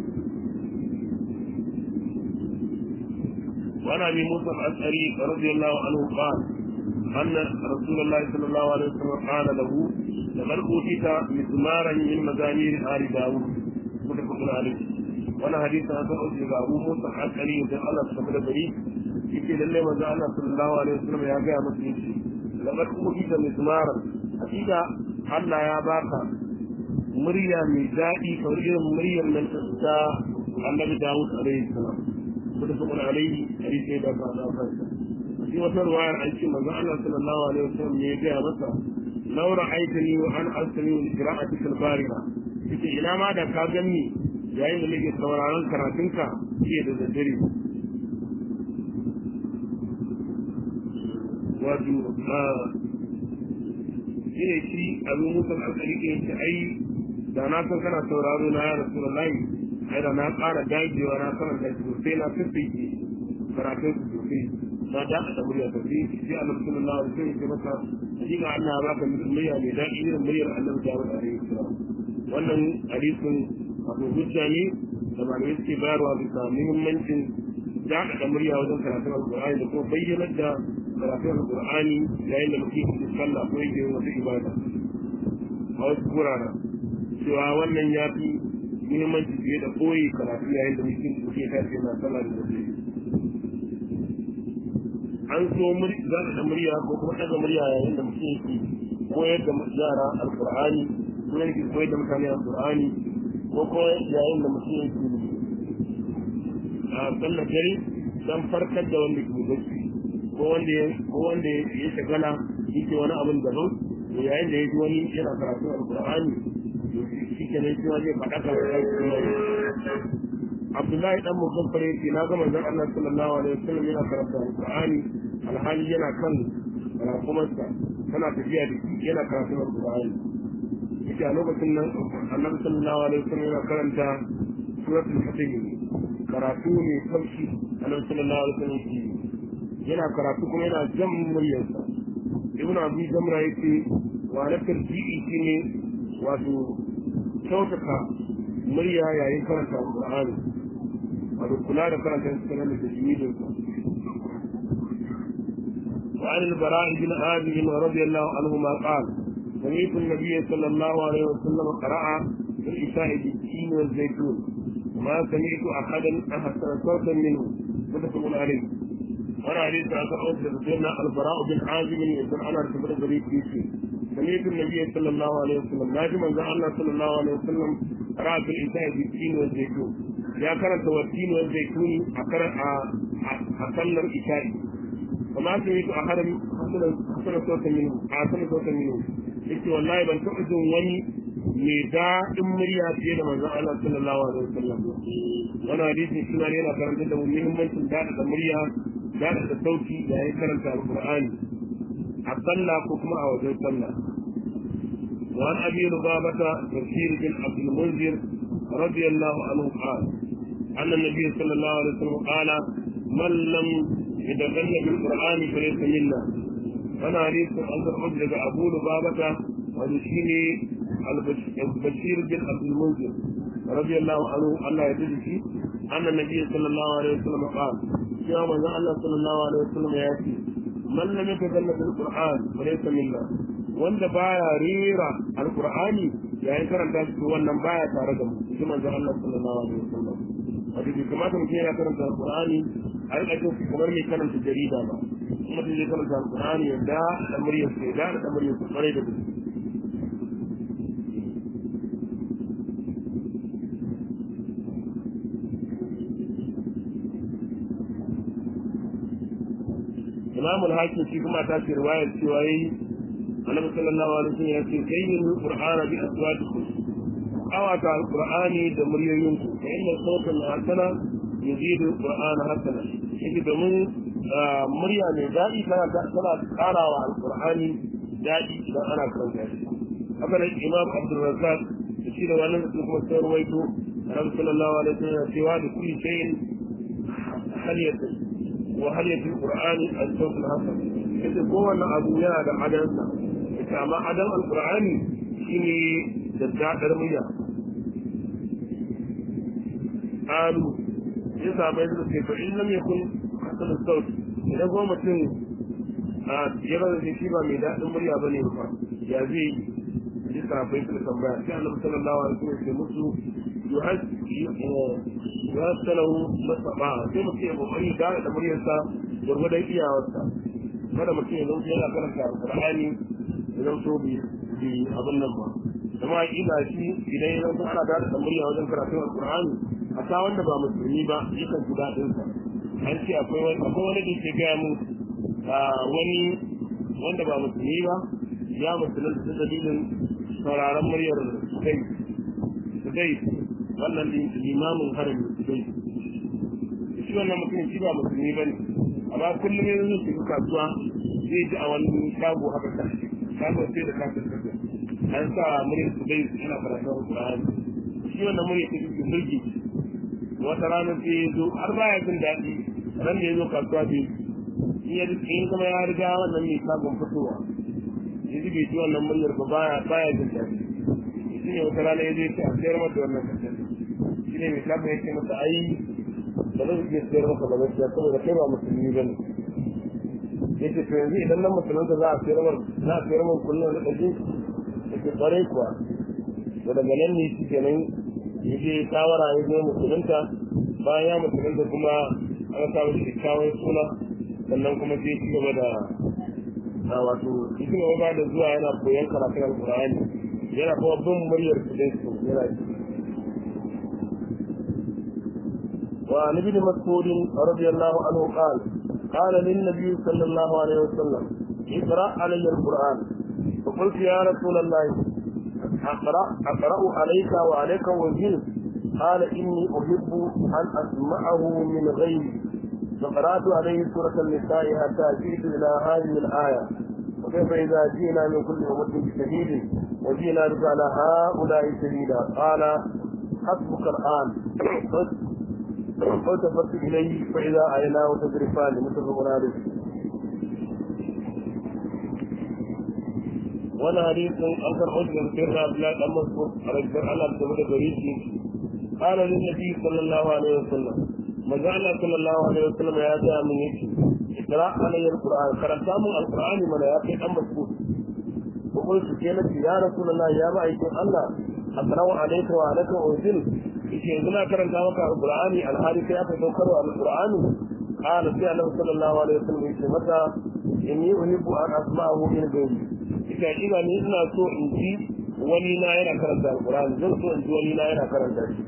وعن ابي موسى الاشعري رضي الله عنه قال ان رسول الله صلى الله عليه وسلم قال له لقد اوتيت مسمارا من مزامير ال داوود متفق عليه وانا حديث هذا اوتي ابو موسى الاشعري ان الله سبحانه وتعالى yake lalle manzo Allah sallallahu alaihi wasallam ya ga masa yace laqad utita mizmara hakika Allah ya baka murya mai daɗi kamar irin muryar nan ta Annabi Dawud alaihi salam mutafaqun alaihi hadisi da ba da kansa shi wata ruwayar an ce manzo Allah sallallahu alaihi wasallam ne ya ga masa law ra'aytani wa an asmi li qira'atika al-bariha yace ina ma da ka ganni yayin da nake sauraron karatunka jiya da daddare wato shi ne shi abin musul alƙali ke yanke ai da na san kana sauraro na ya rasu da layi ai da na ƙara dagewa na sanar da sosai na fifike karatun su sosai na da da murya ta fi shi a nan sunan lawa sai ke masa hakika Allah ya baka murya mai daɗi irin muryar annabi Dawud alaihi salam wannan hadisin abu hujja ne da malamai suke bayarwa bisa muhimmancin daɗa da murya wajen karatun alƙur'ani da kuma bayyanar da karatun alƙur'ani yayin da mutum ke sallah ko yake yin wata ibada a wasu guraren cewa wannan ya fi muhimmanci fiye da koyi karatu yayin da mutum ke tashi yana sallah da wasu an so zaɗa da murya ko kuma ɗaga murya yayin da mutum ke koyar da yara alƙur'ani ko yake koyar da mutane alƙur'ani ko kuma yayin da mutum yake a sallar dare don farkar da wanda ke bacci ko wanda ya ko wanda ya shagala yake wani abin daban to yayin da ya ji wani yana karatu alqur'ani to shi ke ne cewa zai faɗa ka Abdullahi dan Mugaffar yake na ga manzon Allah sallallahu alaihi wasallam yana karatu alqur'ani alhali yana kan rakumarsa tana tafiya da shi yana karatu alqur'ani yake a lokacin nan Annabi sallallahu alaihi wasallam yana karanta suratul fatih karatu ne kaushi Annabi sallallahu alaihi wasallam yana karatu kuma yana jan muryarsa ibn abu jamra yake wa na tarji'i shine wato kyautata murya yayin karanta alqur'ani wato kula da karanta sunan da tajwidin sa وعن البراء بن عازب رضي الله عنهما قال سمعت النبي صلى الله عليه وسلم قرأ في الإشاء بالتين والزيتون وما سمعت أحدا أحسن صوتا منه متفق عليه وانا حديث عن أوس سيدنا البراء بن عازب يقول انا ارتبط بريد بيسي سمعت النبي صلى الله عليه وسلم ناجم ان الله صلى الله عليه وسلم قرأ في الإنسان بالتين والزيتون يا كانت والتين والزيتون أقرأ أصلى الإشاء وما سمعت أحد حسن صوتا منه حسن صوتا منه يقول والله بل تؤذن وني mai daɗin murya fiye da manzon Allah sallallahu alaihi wasallam wannan hadisin shi ne yana karanta da muhimmancin daɗa da murya daɗa da sauti yayin karanta alqur'ani a sallah ko kuma a wajen sallah وعن ابي لبابة بشير بن عبد المنذر رضي الله عنه قال ان النبي صلى الله عليه وسلم قال من لم يتغنى بالقران فليس منا وانا حديث عن الحجة ابو لبابة وبشير البشير بن عبد المنذر رضي الله عنه الله يجزي أن النبي صلى الله عليه وسلم قال يا من الله صلى الله عليه وسلم يأتي من لم يتكلم بالقرآن فليس منا wanda baya rera alqur'ani yayin karanta shi wannan baya tare da mu shi manzon Allah sallallahu alaihi wasallam wato bai kamata mutum yana karanta alqur'ani a rika jin kamar mai karanta jarida ba kuma mutum zai karanta alqur'ani ya da da muryar sai da da muryar sai kwarai da gaske imam al-hakim shi kuma ta ce riwayar cewa yayi annabi sallallahu alaihi wasallam ya ce kayyin qur'ana bi aswatikum awata al-qur'ani da muryoyinku fa inna sawtan hasana yuzidu al-qur'ana hasana shi domin murya mai daɗi tana tana karawa al-qur'ani daɗi idan ana karanta shi haka nan imam abdulrazak da shi da wannan su kuma sun ruwaito annabi sallallahu alaihi wasallam cewa da kulli shay'in haliyatu wa haliyatul qur'ani al-sawt al-hasan yace kowanne abu yana da adansa yace amma adan al-qur'ani shine da dadar murya qalu ya sabai da ce to in lam yakun hasan al-sawt idan ko mutum a yana da shi ba mai dadin murya bane ba ya zai yi sabai suka tambaya sai annabi sallallahu alaihi wasallam ya musu yuhassalahu masaba sai mutum ya kokari da da muryarsa gurgudan iyawarsa kada mutum ya zauce yana karanta alqur'ani ya zauce bi bi abin nan ba kuma ina shi idan ya zauce ana da da murya wajen karatun alqur'ani a sa wanda ba musulmi ba yakan ji daɗin sa an ce akwai wani akwai wani da ke gaya mu wani wanda ba musulmi ba ya musulunta ta dalilin sauraron muryar kai dai wannan limamin harami dai shi wannan mutum shi ba musulmi bane amma kullum yanzu zai shiga kasuwa zai ji a wani shago haka ta shago sai da kafin kasa an sa muryar su dai ana karatun Qur'ani shi wannan muryar ta cikin mulki wata rana sai ya zo har baya jin daɗi ran da ya zo kasuwa bai in kuma ya riga wannan mai shagon fitowa ya ji bai ji wannan muryar ba baya baya jin daɗi shi ne wata rana ya zai ce a sayar mata wannan kasar shi ne mai shagon ya ce masa ai ba zai iya sayar maka ba gaskiya saboda kai ba musulmi ba ne ya ce to yanzu idan nan musulunta za a sayar mar za a sayar mar kullum da ɗaji ya ce ƙwarai kuwa to daga nan ne shi kenan ya je shawara ya zo musulunta bayan ya musulunta kuma an samu kyakkyawan suna sannan kuma sai ci gaba da a wato ci gaba da zuwa yana koyon karatun alƙur'ani yana kuma bin muryar su dai su yana ji وعن ابن مسعود رضي الله عنه قال قال للنبي صلى الله عليه وسلم اقرا علي القران فقلت يا رسول الله اقرا اقرا عليك وعليك وزير قال اني احب ان اسمعه من غيري فقرات عليه سوره النساء حتى جئت الى هذه الايه وكيف اذا جئنا من كل امه بشهيد وجئنا بك على هؤلاء شهيدا قال حسبك الان فالتفت إليه فإذا عيناه تذرفان متفق عليه وانا حديث أنكر حجة سيدنا عبد الله بن مسعود رضي الله عنه بن بريسي قال للنبي صلى الله عليه وسلم ما جعل صلى الله عليه وسلم يا جاء من يشي اقرأ علي القرآن قرأت من القرآن من يا أم مسعود وقلت كيلك يا رسول الله يا معيك الله أقرأ عليك وعليك أنزل yake yanzu na karanta maka alqur'ani alhali kai aka saukarwa alqur'ani qala sai annabi sallallahu alaihi wasallam yake mata inni uhibbu an asma'ahu min ghayri ita ina ni ina so in ji wani na yana karanta alqur'ani zan so in ji wani na yana karanta shi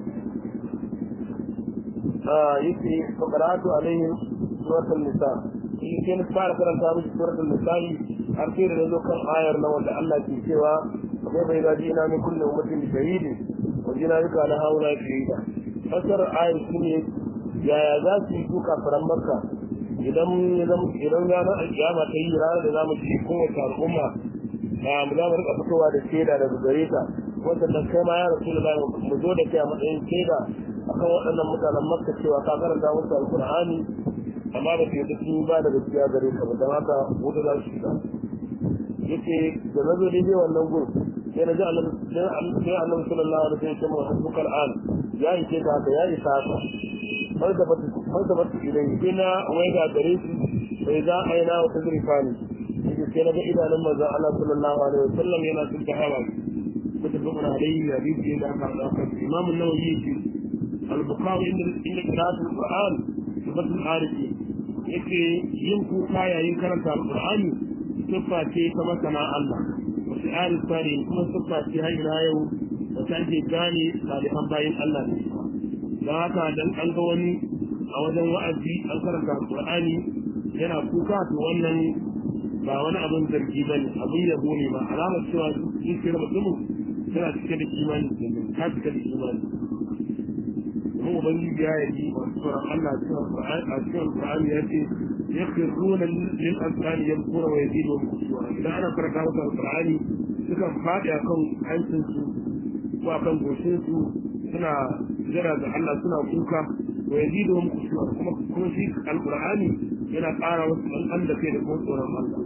ah yake faqaratu alaihim suratul nisa shi ke na fara karanta musu suratul nisa har sai da zo kan ayar na wanda Allah ke cewa kai bai gaji ina min kullu ummatin shahidin wajina duka na haula shahida fasar ayar shi ne yaya za su yi duka faran makka idan idan ranar alkiyama ta yi ranar da za mu ci kowace al'umma a mu za mu rika fitowa da shaida daga gare ta wanda da kai ma ya rasu da mu zo da kai a matsayin shaida akan waɗannan mutanen makka cewa ka karanta musu alkur'ani amma ba su yi sun ba da gaskiya gare ka ba don haka wuta za su shiga yake da na zo daidai wannan gun sai na ji annabi sai annabi sallallahu alaihi wasallam ya ce mu hasbukal an ya yi ka haka ya isa haka har da bata har da bata ilai ina wai ga gare shi sai za a yi na wata zurfani yake sai na ga idanun manzo Allah sallallahu alaihi wasallam yana cikin hawa متفق عليه حديث إلى الإمام النووي يجي البخاري عند عند قراءة القرآن صفة العارفين yake yin kuka yayin karanta alƙur'ani siffa ce ta masana Allah wasu ayin tsari kuma siffa ce har ila yau da ta ake gane salihan bayan Allah ne don haka dan an ga wani a wajen wa'azi an karanta alƙur'ani yana kuka to wannan ba wani abin zargi ba ne abin yabo ne ba alamar cewa zuciyar mutumin tana cike da imani ta cike da imani kuma ubangiji ya yi tsoron Allah a cikin Al-Qur'ani ya ce yakhruna lil azqani yamkura wa yazidu khushu'a idan ana karanta masa Al-Qur'ani sukan faɗi akan hancinsu ko akan goshinsu suna jira ga Allah suna kuka wa yaziduhum khushu'a kuma kuma shi alqur'ani yana ƙara wasu ɗan da kai da kuma tsoron Allah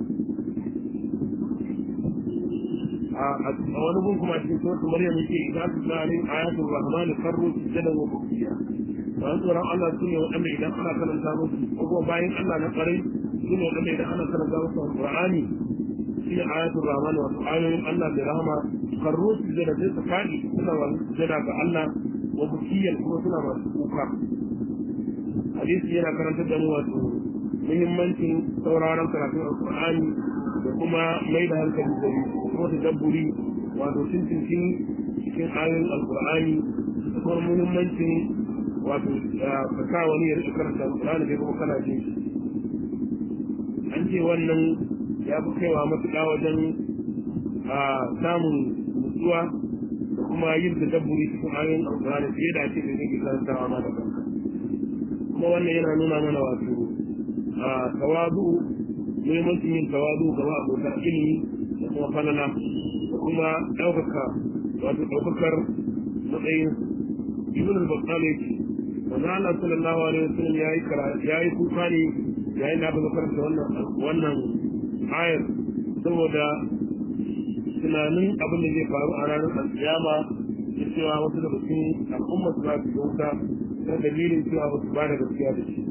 a wani gun kuma cikin suratul maryam yake idan su zalin ayatul rahman karru sujadan wa bukiya dan tsoron Allah sune waɗanda idan ana karanta musu ko bayan Allah na ƙarai sune waɗanda idan ana karanta musu alqur'ani shine ayatul rahman wa ayoyin Allah da rahama karru sujada sai su fadi suna wa sujada ga Allah wa bukiyan kuma suna masu kuka hadisi yana karantar da mu wato muhimmancin sauraron karatun alqur'ani da kuma mai da hankali da kuma tadabburi wato cincin cikin ayoyin alqur'ani da kuma muhimmancin wato ka sa wani ya rika karanta alqur'ani kai kuma kana jin an ce wannan ya fi kaiwa matuƙa wajen samun nutsuwa da kuma yin tadabburi cikin ayoyin alqur'ani fiye da ake da kake karantawa ma da kanka kuma wannan yana nuna mana wato tawadu muhimmancin yin tawadu ga abota ilimi da kuma falala da kuma ɗaukaka wato ɗaukakar matsayin ibn al-battal yake manzo Allah sallallahu alaihi wasallam yayi yayi kuka ne yayin da aka karanta wannan wannan ayar saboda tunanin abin da zai faru a ranar alkiyama da cewa wasu daga cikin al'umma su za su dauka ta dalilin cewa ba su ba da gaskiya da shi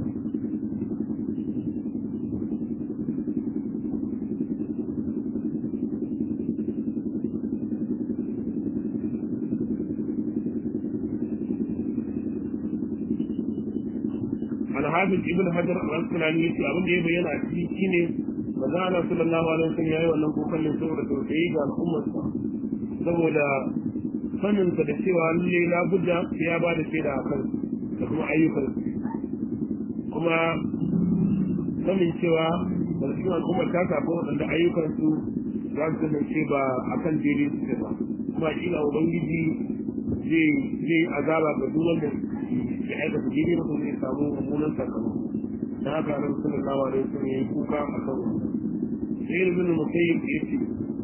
alhafiz ibn hajar al-asqalani yace abin da ya bayyana a cikin shine manzo Allah sallallahu alaihi wasallam yayi wannan kokarin saboda tausayi ga al'ummar sa saboda sanin sa da cewa lalle la budda sai ya bada shaida akan da kuma ayyukan kuma sanin cewa da cikin al'ummar ta samu wadanda ayyukan su za su kasance ba akan daidai suke ba kuma kila ubangiji zai zai azaba ga duk wanda ya aikata daidai ba zai samu mummunan sakamako da haka nan sallallahu alaihi wasallam yayi kuka a kan sai ibn musayyib yace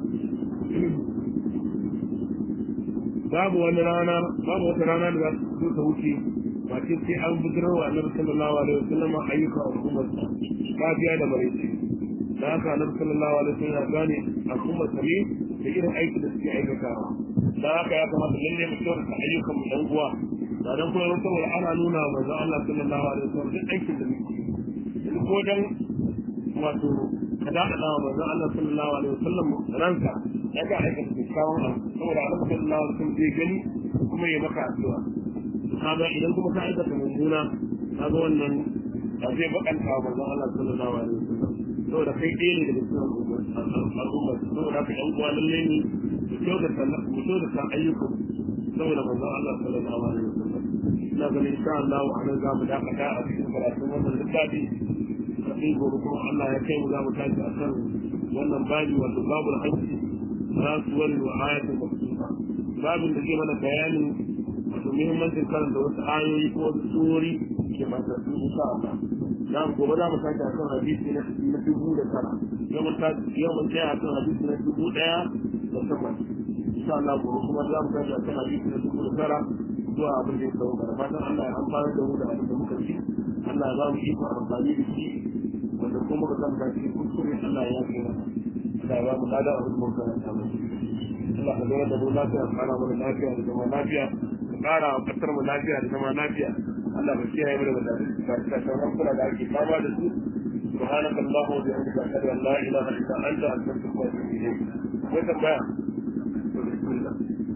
babu wani rana babu wata rana da za su zo ta wuce ba ce sai an bujirar wa annabi sallallahu alaihi wasallam ayyukan al'ummar sa safiya da maraice da haka annabi sallallahu alaihi wasallam ya gane al'ummar sa ne da irin aikin da suke aikatawa da haka ya kamata lalle mu kyautata ayyukan mu dan uwa ba dan kuma saboda ana nuna wa manzo Allah sallallahu alaihi wasallam duk aikin da muke yanzu ko dan wato ka da Allah wa manzo Allah sallallahu alaihi wasallam ranka ya ga aikata kyakkyawan abu saboda Allah sallallahu alaihi wasallam zai gani kuma ya maka addu'a kaga idan kuma ka aikata mummuna kaga wannan ba zai bakanta wa manzo Allah sallallahu alaihi wasallam saboda kai ɗaya ne daga cikin al'umma saboda ka yan uwa lalle ne mu kyautata mu kyautata ayyukan saboda manzo Allah sallallahu alaihi wasallam ina ganin insha Allah a nan za mu dakata a cikin karatun wannan littafi sai gobe kuma Allah ya kai mu za mu tashi a kan wannan babi wato babul hajji rasuwar wa ayatul maqsusa babin da ke mana bayanin wato muhimmancin karanta wasu ayoyi ko wasu surori ke masu insha Allah na gobe za mu tashi a kan hadisi na dubu da tara yau mun tashi a kan hadisi na dubu ɗaya da takwas insha Allah gobe kuma za mu tashi a kan hadisi na dubu da tara zuwa abin da ya kawo gara fatan Allah ya amfana da mu da abin da muka ci Allah ya ba mu iko amfani da shi wanda kuma muka san kashi kuskure Allah ya yafe mana Allah ya ba mu lada abin da muka karanta mu Allah ka zama da mu lafiya ka kara mana lafiya da zama lafiya ka kara wa kasar mu lafiya da zama lafiya Allah ka kiyaye mu daga tashin kula da ake fama da su سبحانك اللهم وبحمدك اشهد ان لا اله الا انت استغفرك واتوب اليك وتبع بسم الله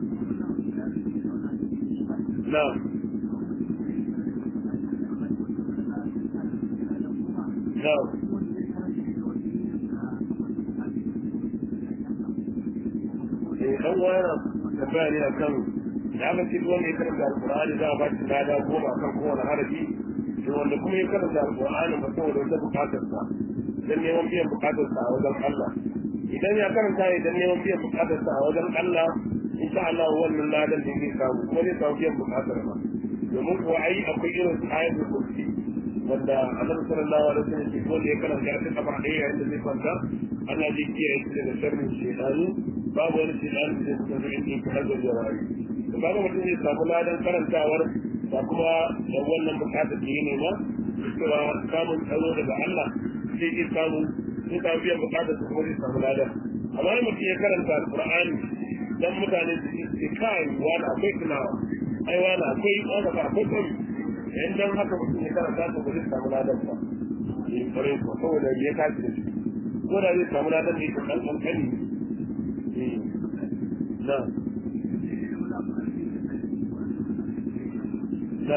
نعم نعم dan wani tambaya ne akan da aka ce wanda ya karanta alkur'ani za a ba shi lada goma kan kowane harafi to wanda kuma ya karanta alkur'ani ba saboda wata bukatar sa dan neman biyan bukatar sa a wajen Allah idan ya karanta idan neman biyan bukatar sa a wajen Allah insha Allah wannan ladan da zai samu kuma zai samu biyan bukatar sa domin kuwa ai akwai irin ayatul kursi wanda annabi sallallahu alaihi wasallam ke ko ya karanta ta kafa ɗaya yayin da zai kwanta Allah zai kiyaye shi daga sharrin shaytanu babu wani shi ɗan da suka zo inda yake har da rayu da kaga mutum zai samu ladan karantawar ba kuma da wannan bukatar da ya nema cewa samun tsaro daga Allah sai iya samu sai ka biyan bukatar su kuma zai samu ladan amma in mutum ya karanta alqur'ani dan mutane su ce kai wani akwai tunawa ai wani akwai wani akwai tsari yan dan haka mutum ya karanta su ba zai samu ladan ba eh kare ko saboda ya kaji da shi ko da zai samu ladan ne kan kankani eh na na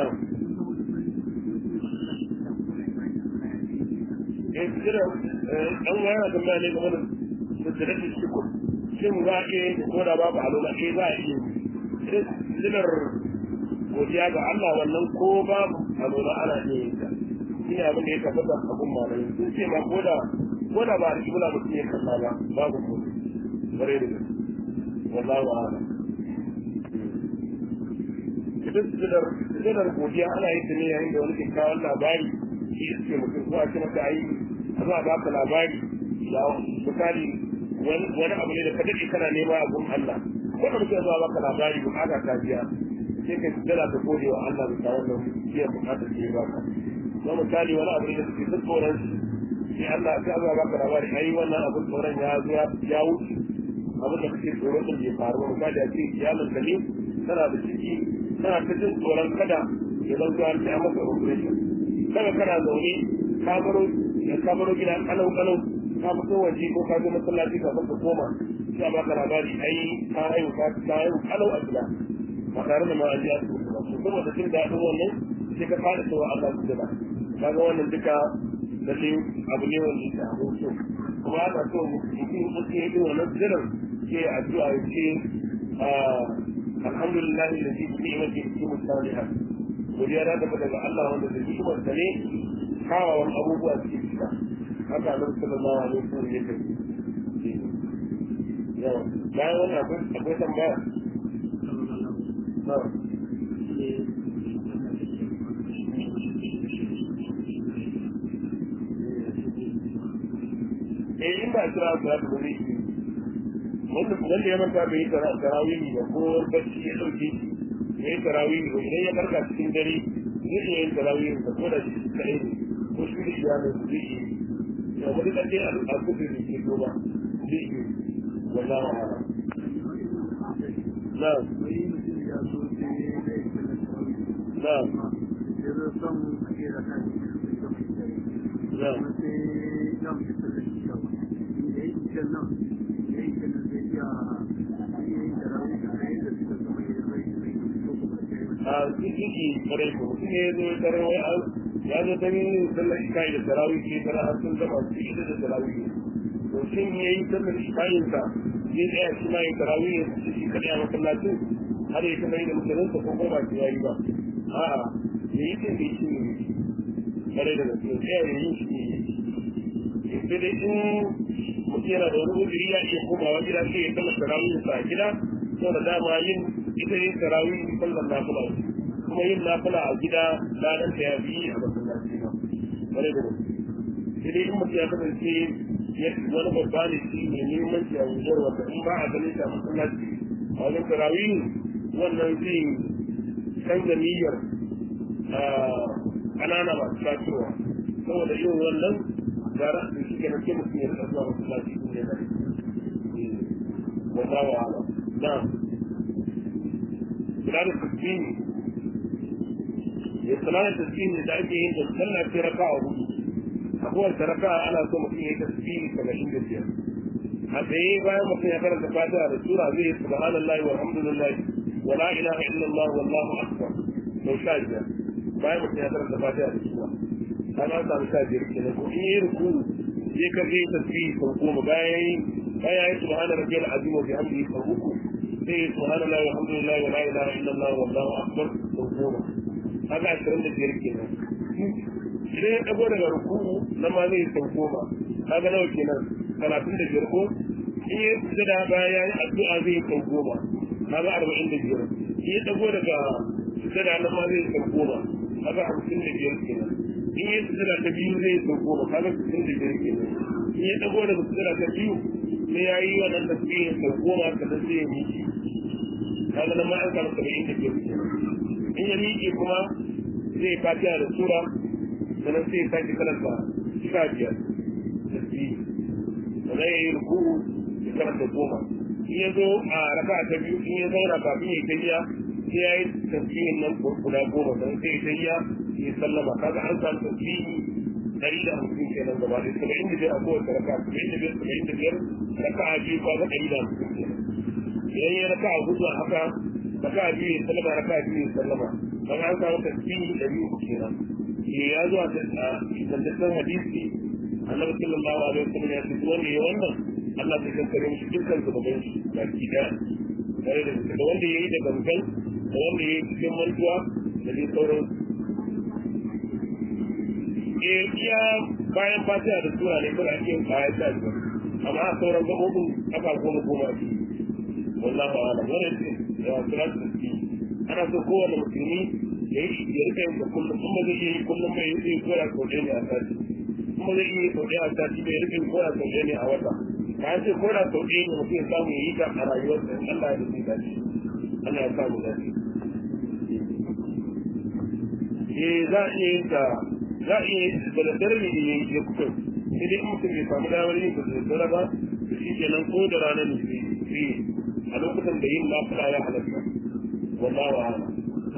eh kira an wayar da mai ne game da sirrin shukur shin za a iya ko da babu alola ke za a iya silar godiya ga Allah wannan ko babu alola ana iya yin ta shi ne abin da ya tabbata abun malamai sun ce ma ko da ko da ba a rikin bula mutum ya kalla ba babu ko bare da gaske wallahu a'lam ita silar silar godiya ana yin ta ne yayin da wani kyakkyawan labari shi suke mutum ko a ce maka ayi a za a baka labari ya misali wani abu ne da ka daɗe kana nema a gun Allah ko da mutum zuwa baka labari bukata ta biya sai ka dala ta gode wa Allah bisa wannan biyan bukatar da ya baka ko misali wani abu ne da suke duk tsoron sai Allah sai Allah baka labari ai wannan abun tsoron ya zo ya wuce abin da kake tsoron din bai faru ba misali a ce iyalin ka ne tana da ciki tana ta jin tsoron kada ya zan zuwa ta masa operation kada kana zaune ka baro ka baro gida kalau kalau ka fito waje ko ka zo masallaci ka ka koma sai ba ka labari ai ka haihu ka ka haihu kalau a gida ba tare da ma an ji su ba su kuma da jin daɗin wannan sai ka fara cewa Allah su gida kaga wannan duka da shi abu ne wanda yake abin so kuma ana so mutum mutum ya yi wannan zirin ke addu'a ya ce alhamdulillah da shi ne mace cikin musalihan godiya da daga Allah wanda da hikimar sa ne kawawan abubuwa suke fita haka nan sallallahu alaihi wasallam yake yawa bayan wannan akwai akwai tambaya eh in ba kira su da ba zai wanda wanda ya manta bai yi tarawih ba ko bacci ya dauke shi ya yi tarawih ba idan ya farka cikin dare zai iya yin tarawih ba ko da shi kaɗai ne ko shi da iyalin su zai iya da wani ɗanɗe a kudu da ke goma zai yi wallah wa ala na na na a ciki kare ko mutum ne zo tare wai ya zo ta yin sallar isha'i da tarawih ke tara har sun gama su ita da tarawih to shin ya yi sallar isha'in sa ya tsaya shi ma yin tarawih ya su shi kaɗai a masallacin har ya kama yi da mutanen sa ko ko ba su yayi ba a'a ya yi tun da shi ne kare da gaske tsaya ya yi shi ne sai dai in mutum yana da wani uzuri ya iya komawa gida sai ya sallar tarawih sa a gida saboda dama yin ita yin tarawih sallar nafila kuma yin nafila a gida ladan ta ya bi a masallaci ba wani da sai dai in mutum ya kasance wani babba ne shi ne muhimmanci a wujar wanda in ba a ganin shi a masallaci a wajen tarawih wannan zai canza niyyar ƙanana masu tasowa saboda yin wannan gara da shi ke nake mutum ya rasa zuwa masallaci ne da wallahu a'lam na'am kula da tasbini ya kula da tasbini da ake yin da sallah sai raka'a hudu a kowace raka'a ana so mutum ya yi tasbini saba'in da biyar a tsaye bayan mutum ya karanta fatiha da sura zai yi subhanallahi walhamdulillahi wa la ilaha illallah wallahu akbar sau sha biyar bayan mutum ya karanta fatiha da sura an an samu sha biyar kenan ko in yi ruku sai ka je tasbihi sau goma bayan yi bayan yi subhana rabbiyal azim wa bihamdihi sau uku sai yi subhanallah walhamdulillah wa la ilaha illallah wallahu akbar sau goma haka ashirin da biyar kenan idan ya dago daga ruku na ma zai sau goma kaga nawa kenan talatin da biyar ko in ya sujada bayan ya yi addu'a zai sau goma kaga arba'in da biyar in ya dago daga sujada na ma zai sau goma kaga hamsin da biyar kenan in ya sujada ta biyu zai sau goma kaga sittin da biyar kenan in ya dago daga sujada ta biyu sai ya yi wannan tasbihin sau goma sannan sai ya miƙe kaga nan ma an samu saba'in da ke in ya miƙe kuma zai fatiha da sura sannan sai ya sake karanta sha biyar tasbihi sannan ya yi ruku'u ya karanta goma in ya zo a raka ta biyu in ya zauna kafin ya tafiya sai ya yi tasbihin nan guda goma sannan sai ya tafiya ya sallama kaga an samu tasbihi ɗari da hamsin kenan gaba ɗaya saba'in da biyar a kowace raka saba'in da biyar saba'in da biyar raka a biyu kaga ɗari da hamsin kenan idan ya raka a hudu haka raka a biyu ya sallama raka a biyu ya sallama kaga an samu tasbihi ɗari uku kenan ya zo a tantaccen hadisi annabi sallallahu alaihi wasallam ya ce wanda ya wannan Allah zai kankare mishi dukkan zunuban shi baki daya tare da da wanda ya yi da gangan da wanda ya yi cikin mantuwa da dai sauran eh iya bayan fatiha da sura ne kuma ake yin kayan sha biyar amma a sauran gaɓoɓin aka goma goma ce wallahu a'lam wannan ce da salatu tasbih ana so kowane musulmi ya yi ya rika yin da kullum kuma zai yi kullum mai yi koya sau ɗaya ne a sati kuma zai yi sau ɗaya a sati bai rika yin koya sau ɗaya ne a wata ka ce ko da sau ɗaya ne mutum ya samu ya yi ta a rayuwarsa in Allah ya rubuta shi Allah ya samu dace eh za a iya yin ta za a iya yin da daddare ne ya ya fito sai dai in mutum bai samu damar yin da daddare ba to shi kenan ko da rana ne sai a lokutan da yin lafiya ya halatta wallahu a'lam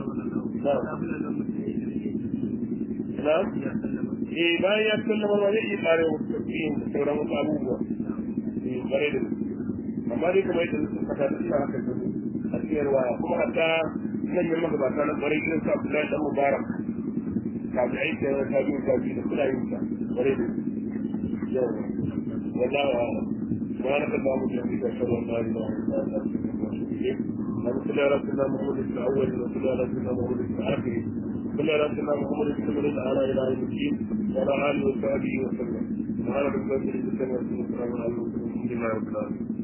na eh bayan ya sallama ba zai iya tsare wasu tafiyin da sauran wasu abubuwa eh bare da amma dai kuma yadda sun fata da suna haka ne a cikin waya kuma hatta nan yin magabata na bare irin su Abdullahi dan Mubarak kafin aiki da ta biyu ta biyu da suna yin ta bare da yau wallahu a'lam سبحانك اللهم وبحمدك اشهد ان لا اله الا انت استغفرك واتوب اليك اللهم صل على سيدنا محمد في الاول وصل على سيدنا محمد في الاخر صل على سيدنا محمد في الأول على إله الدين وعلى آله وصحبه وسلم سبحان ربك رب العزة عما يصفون وسلام على المرسلين الحمد لله رب العالمين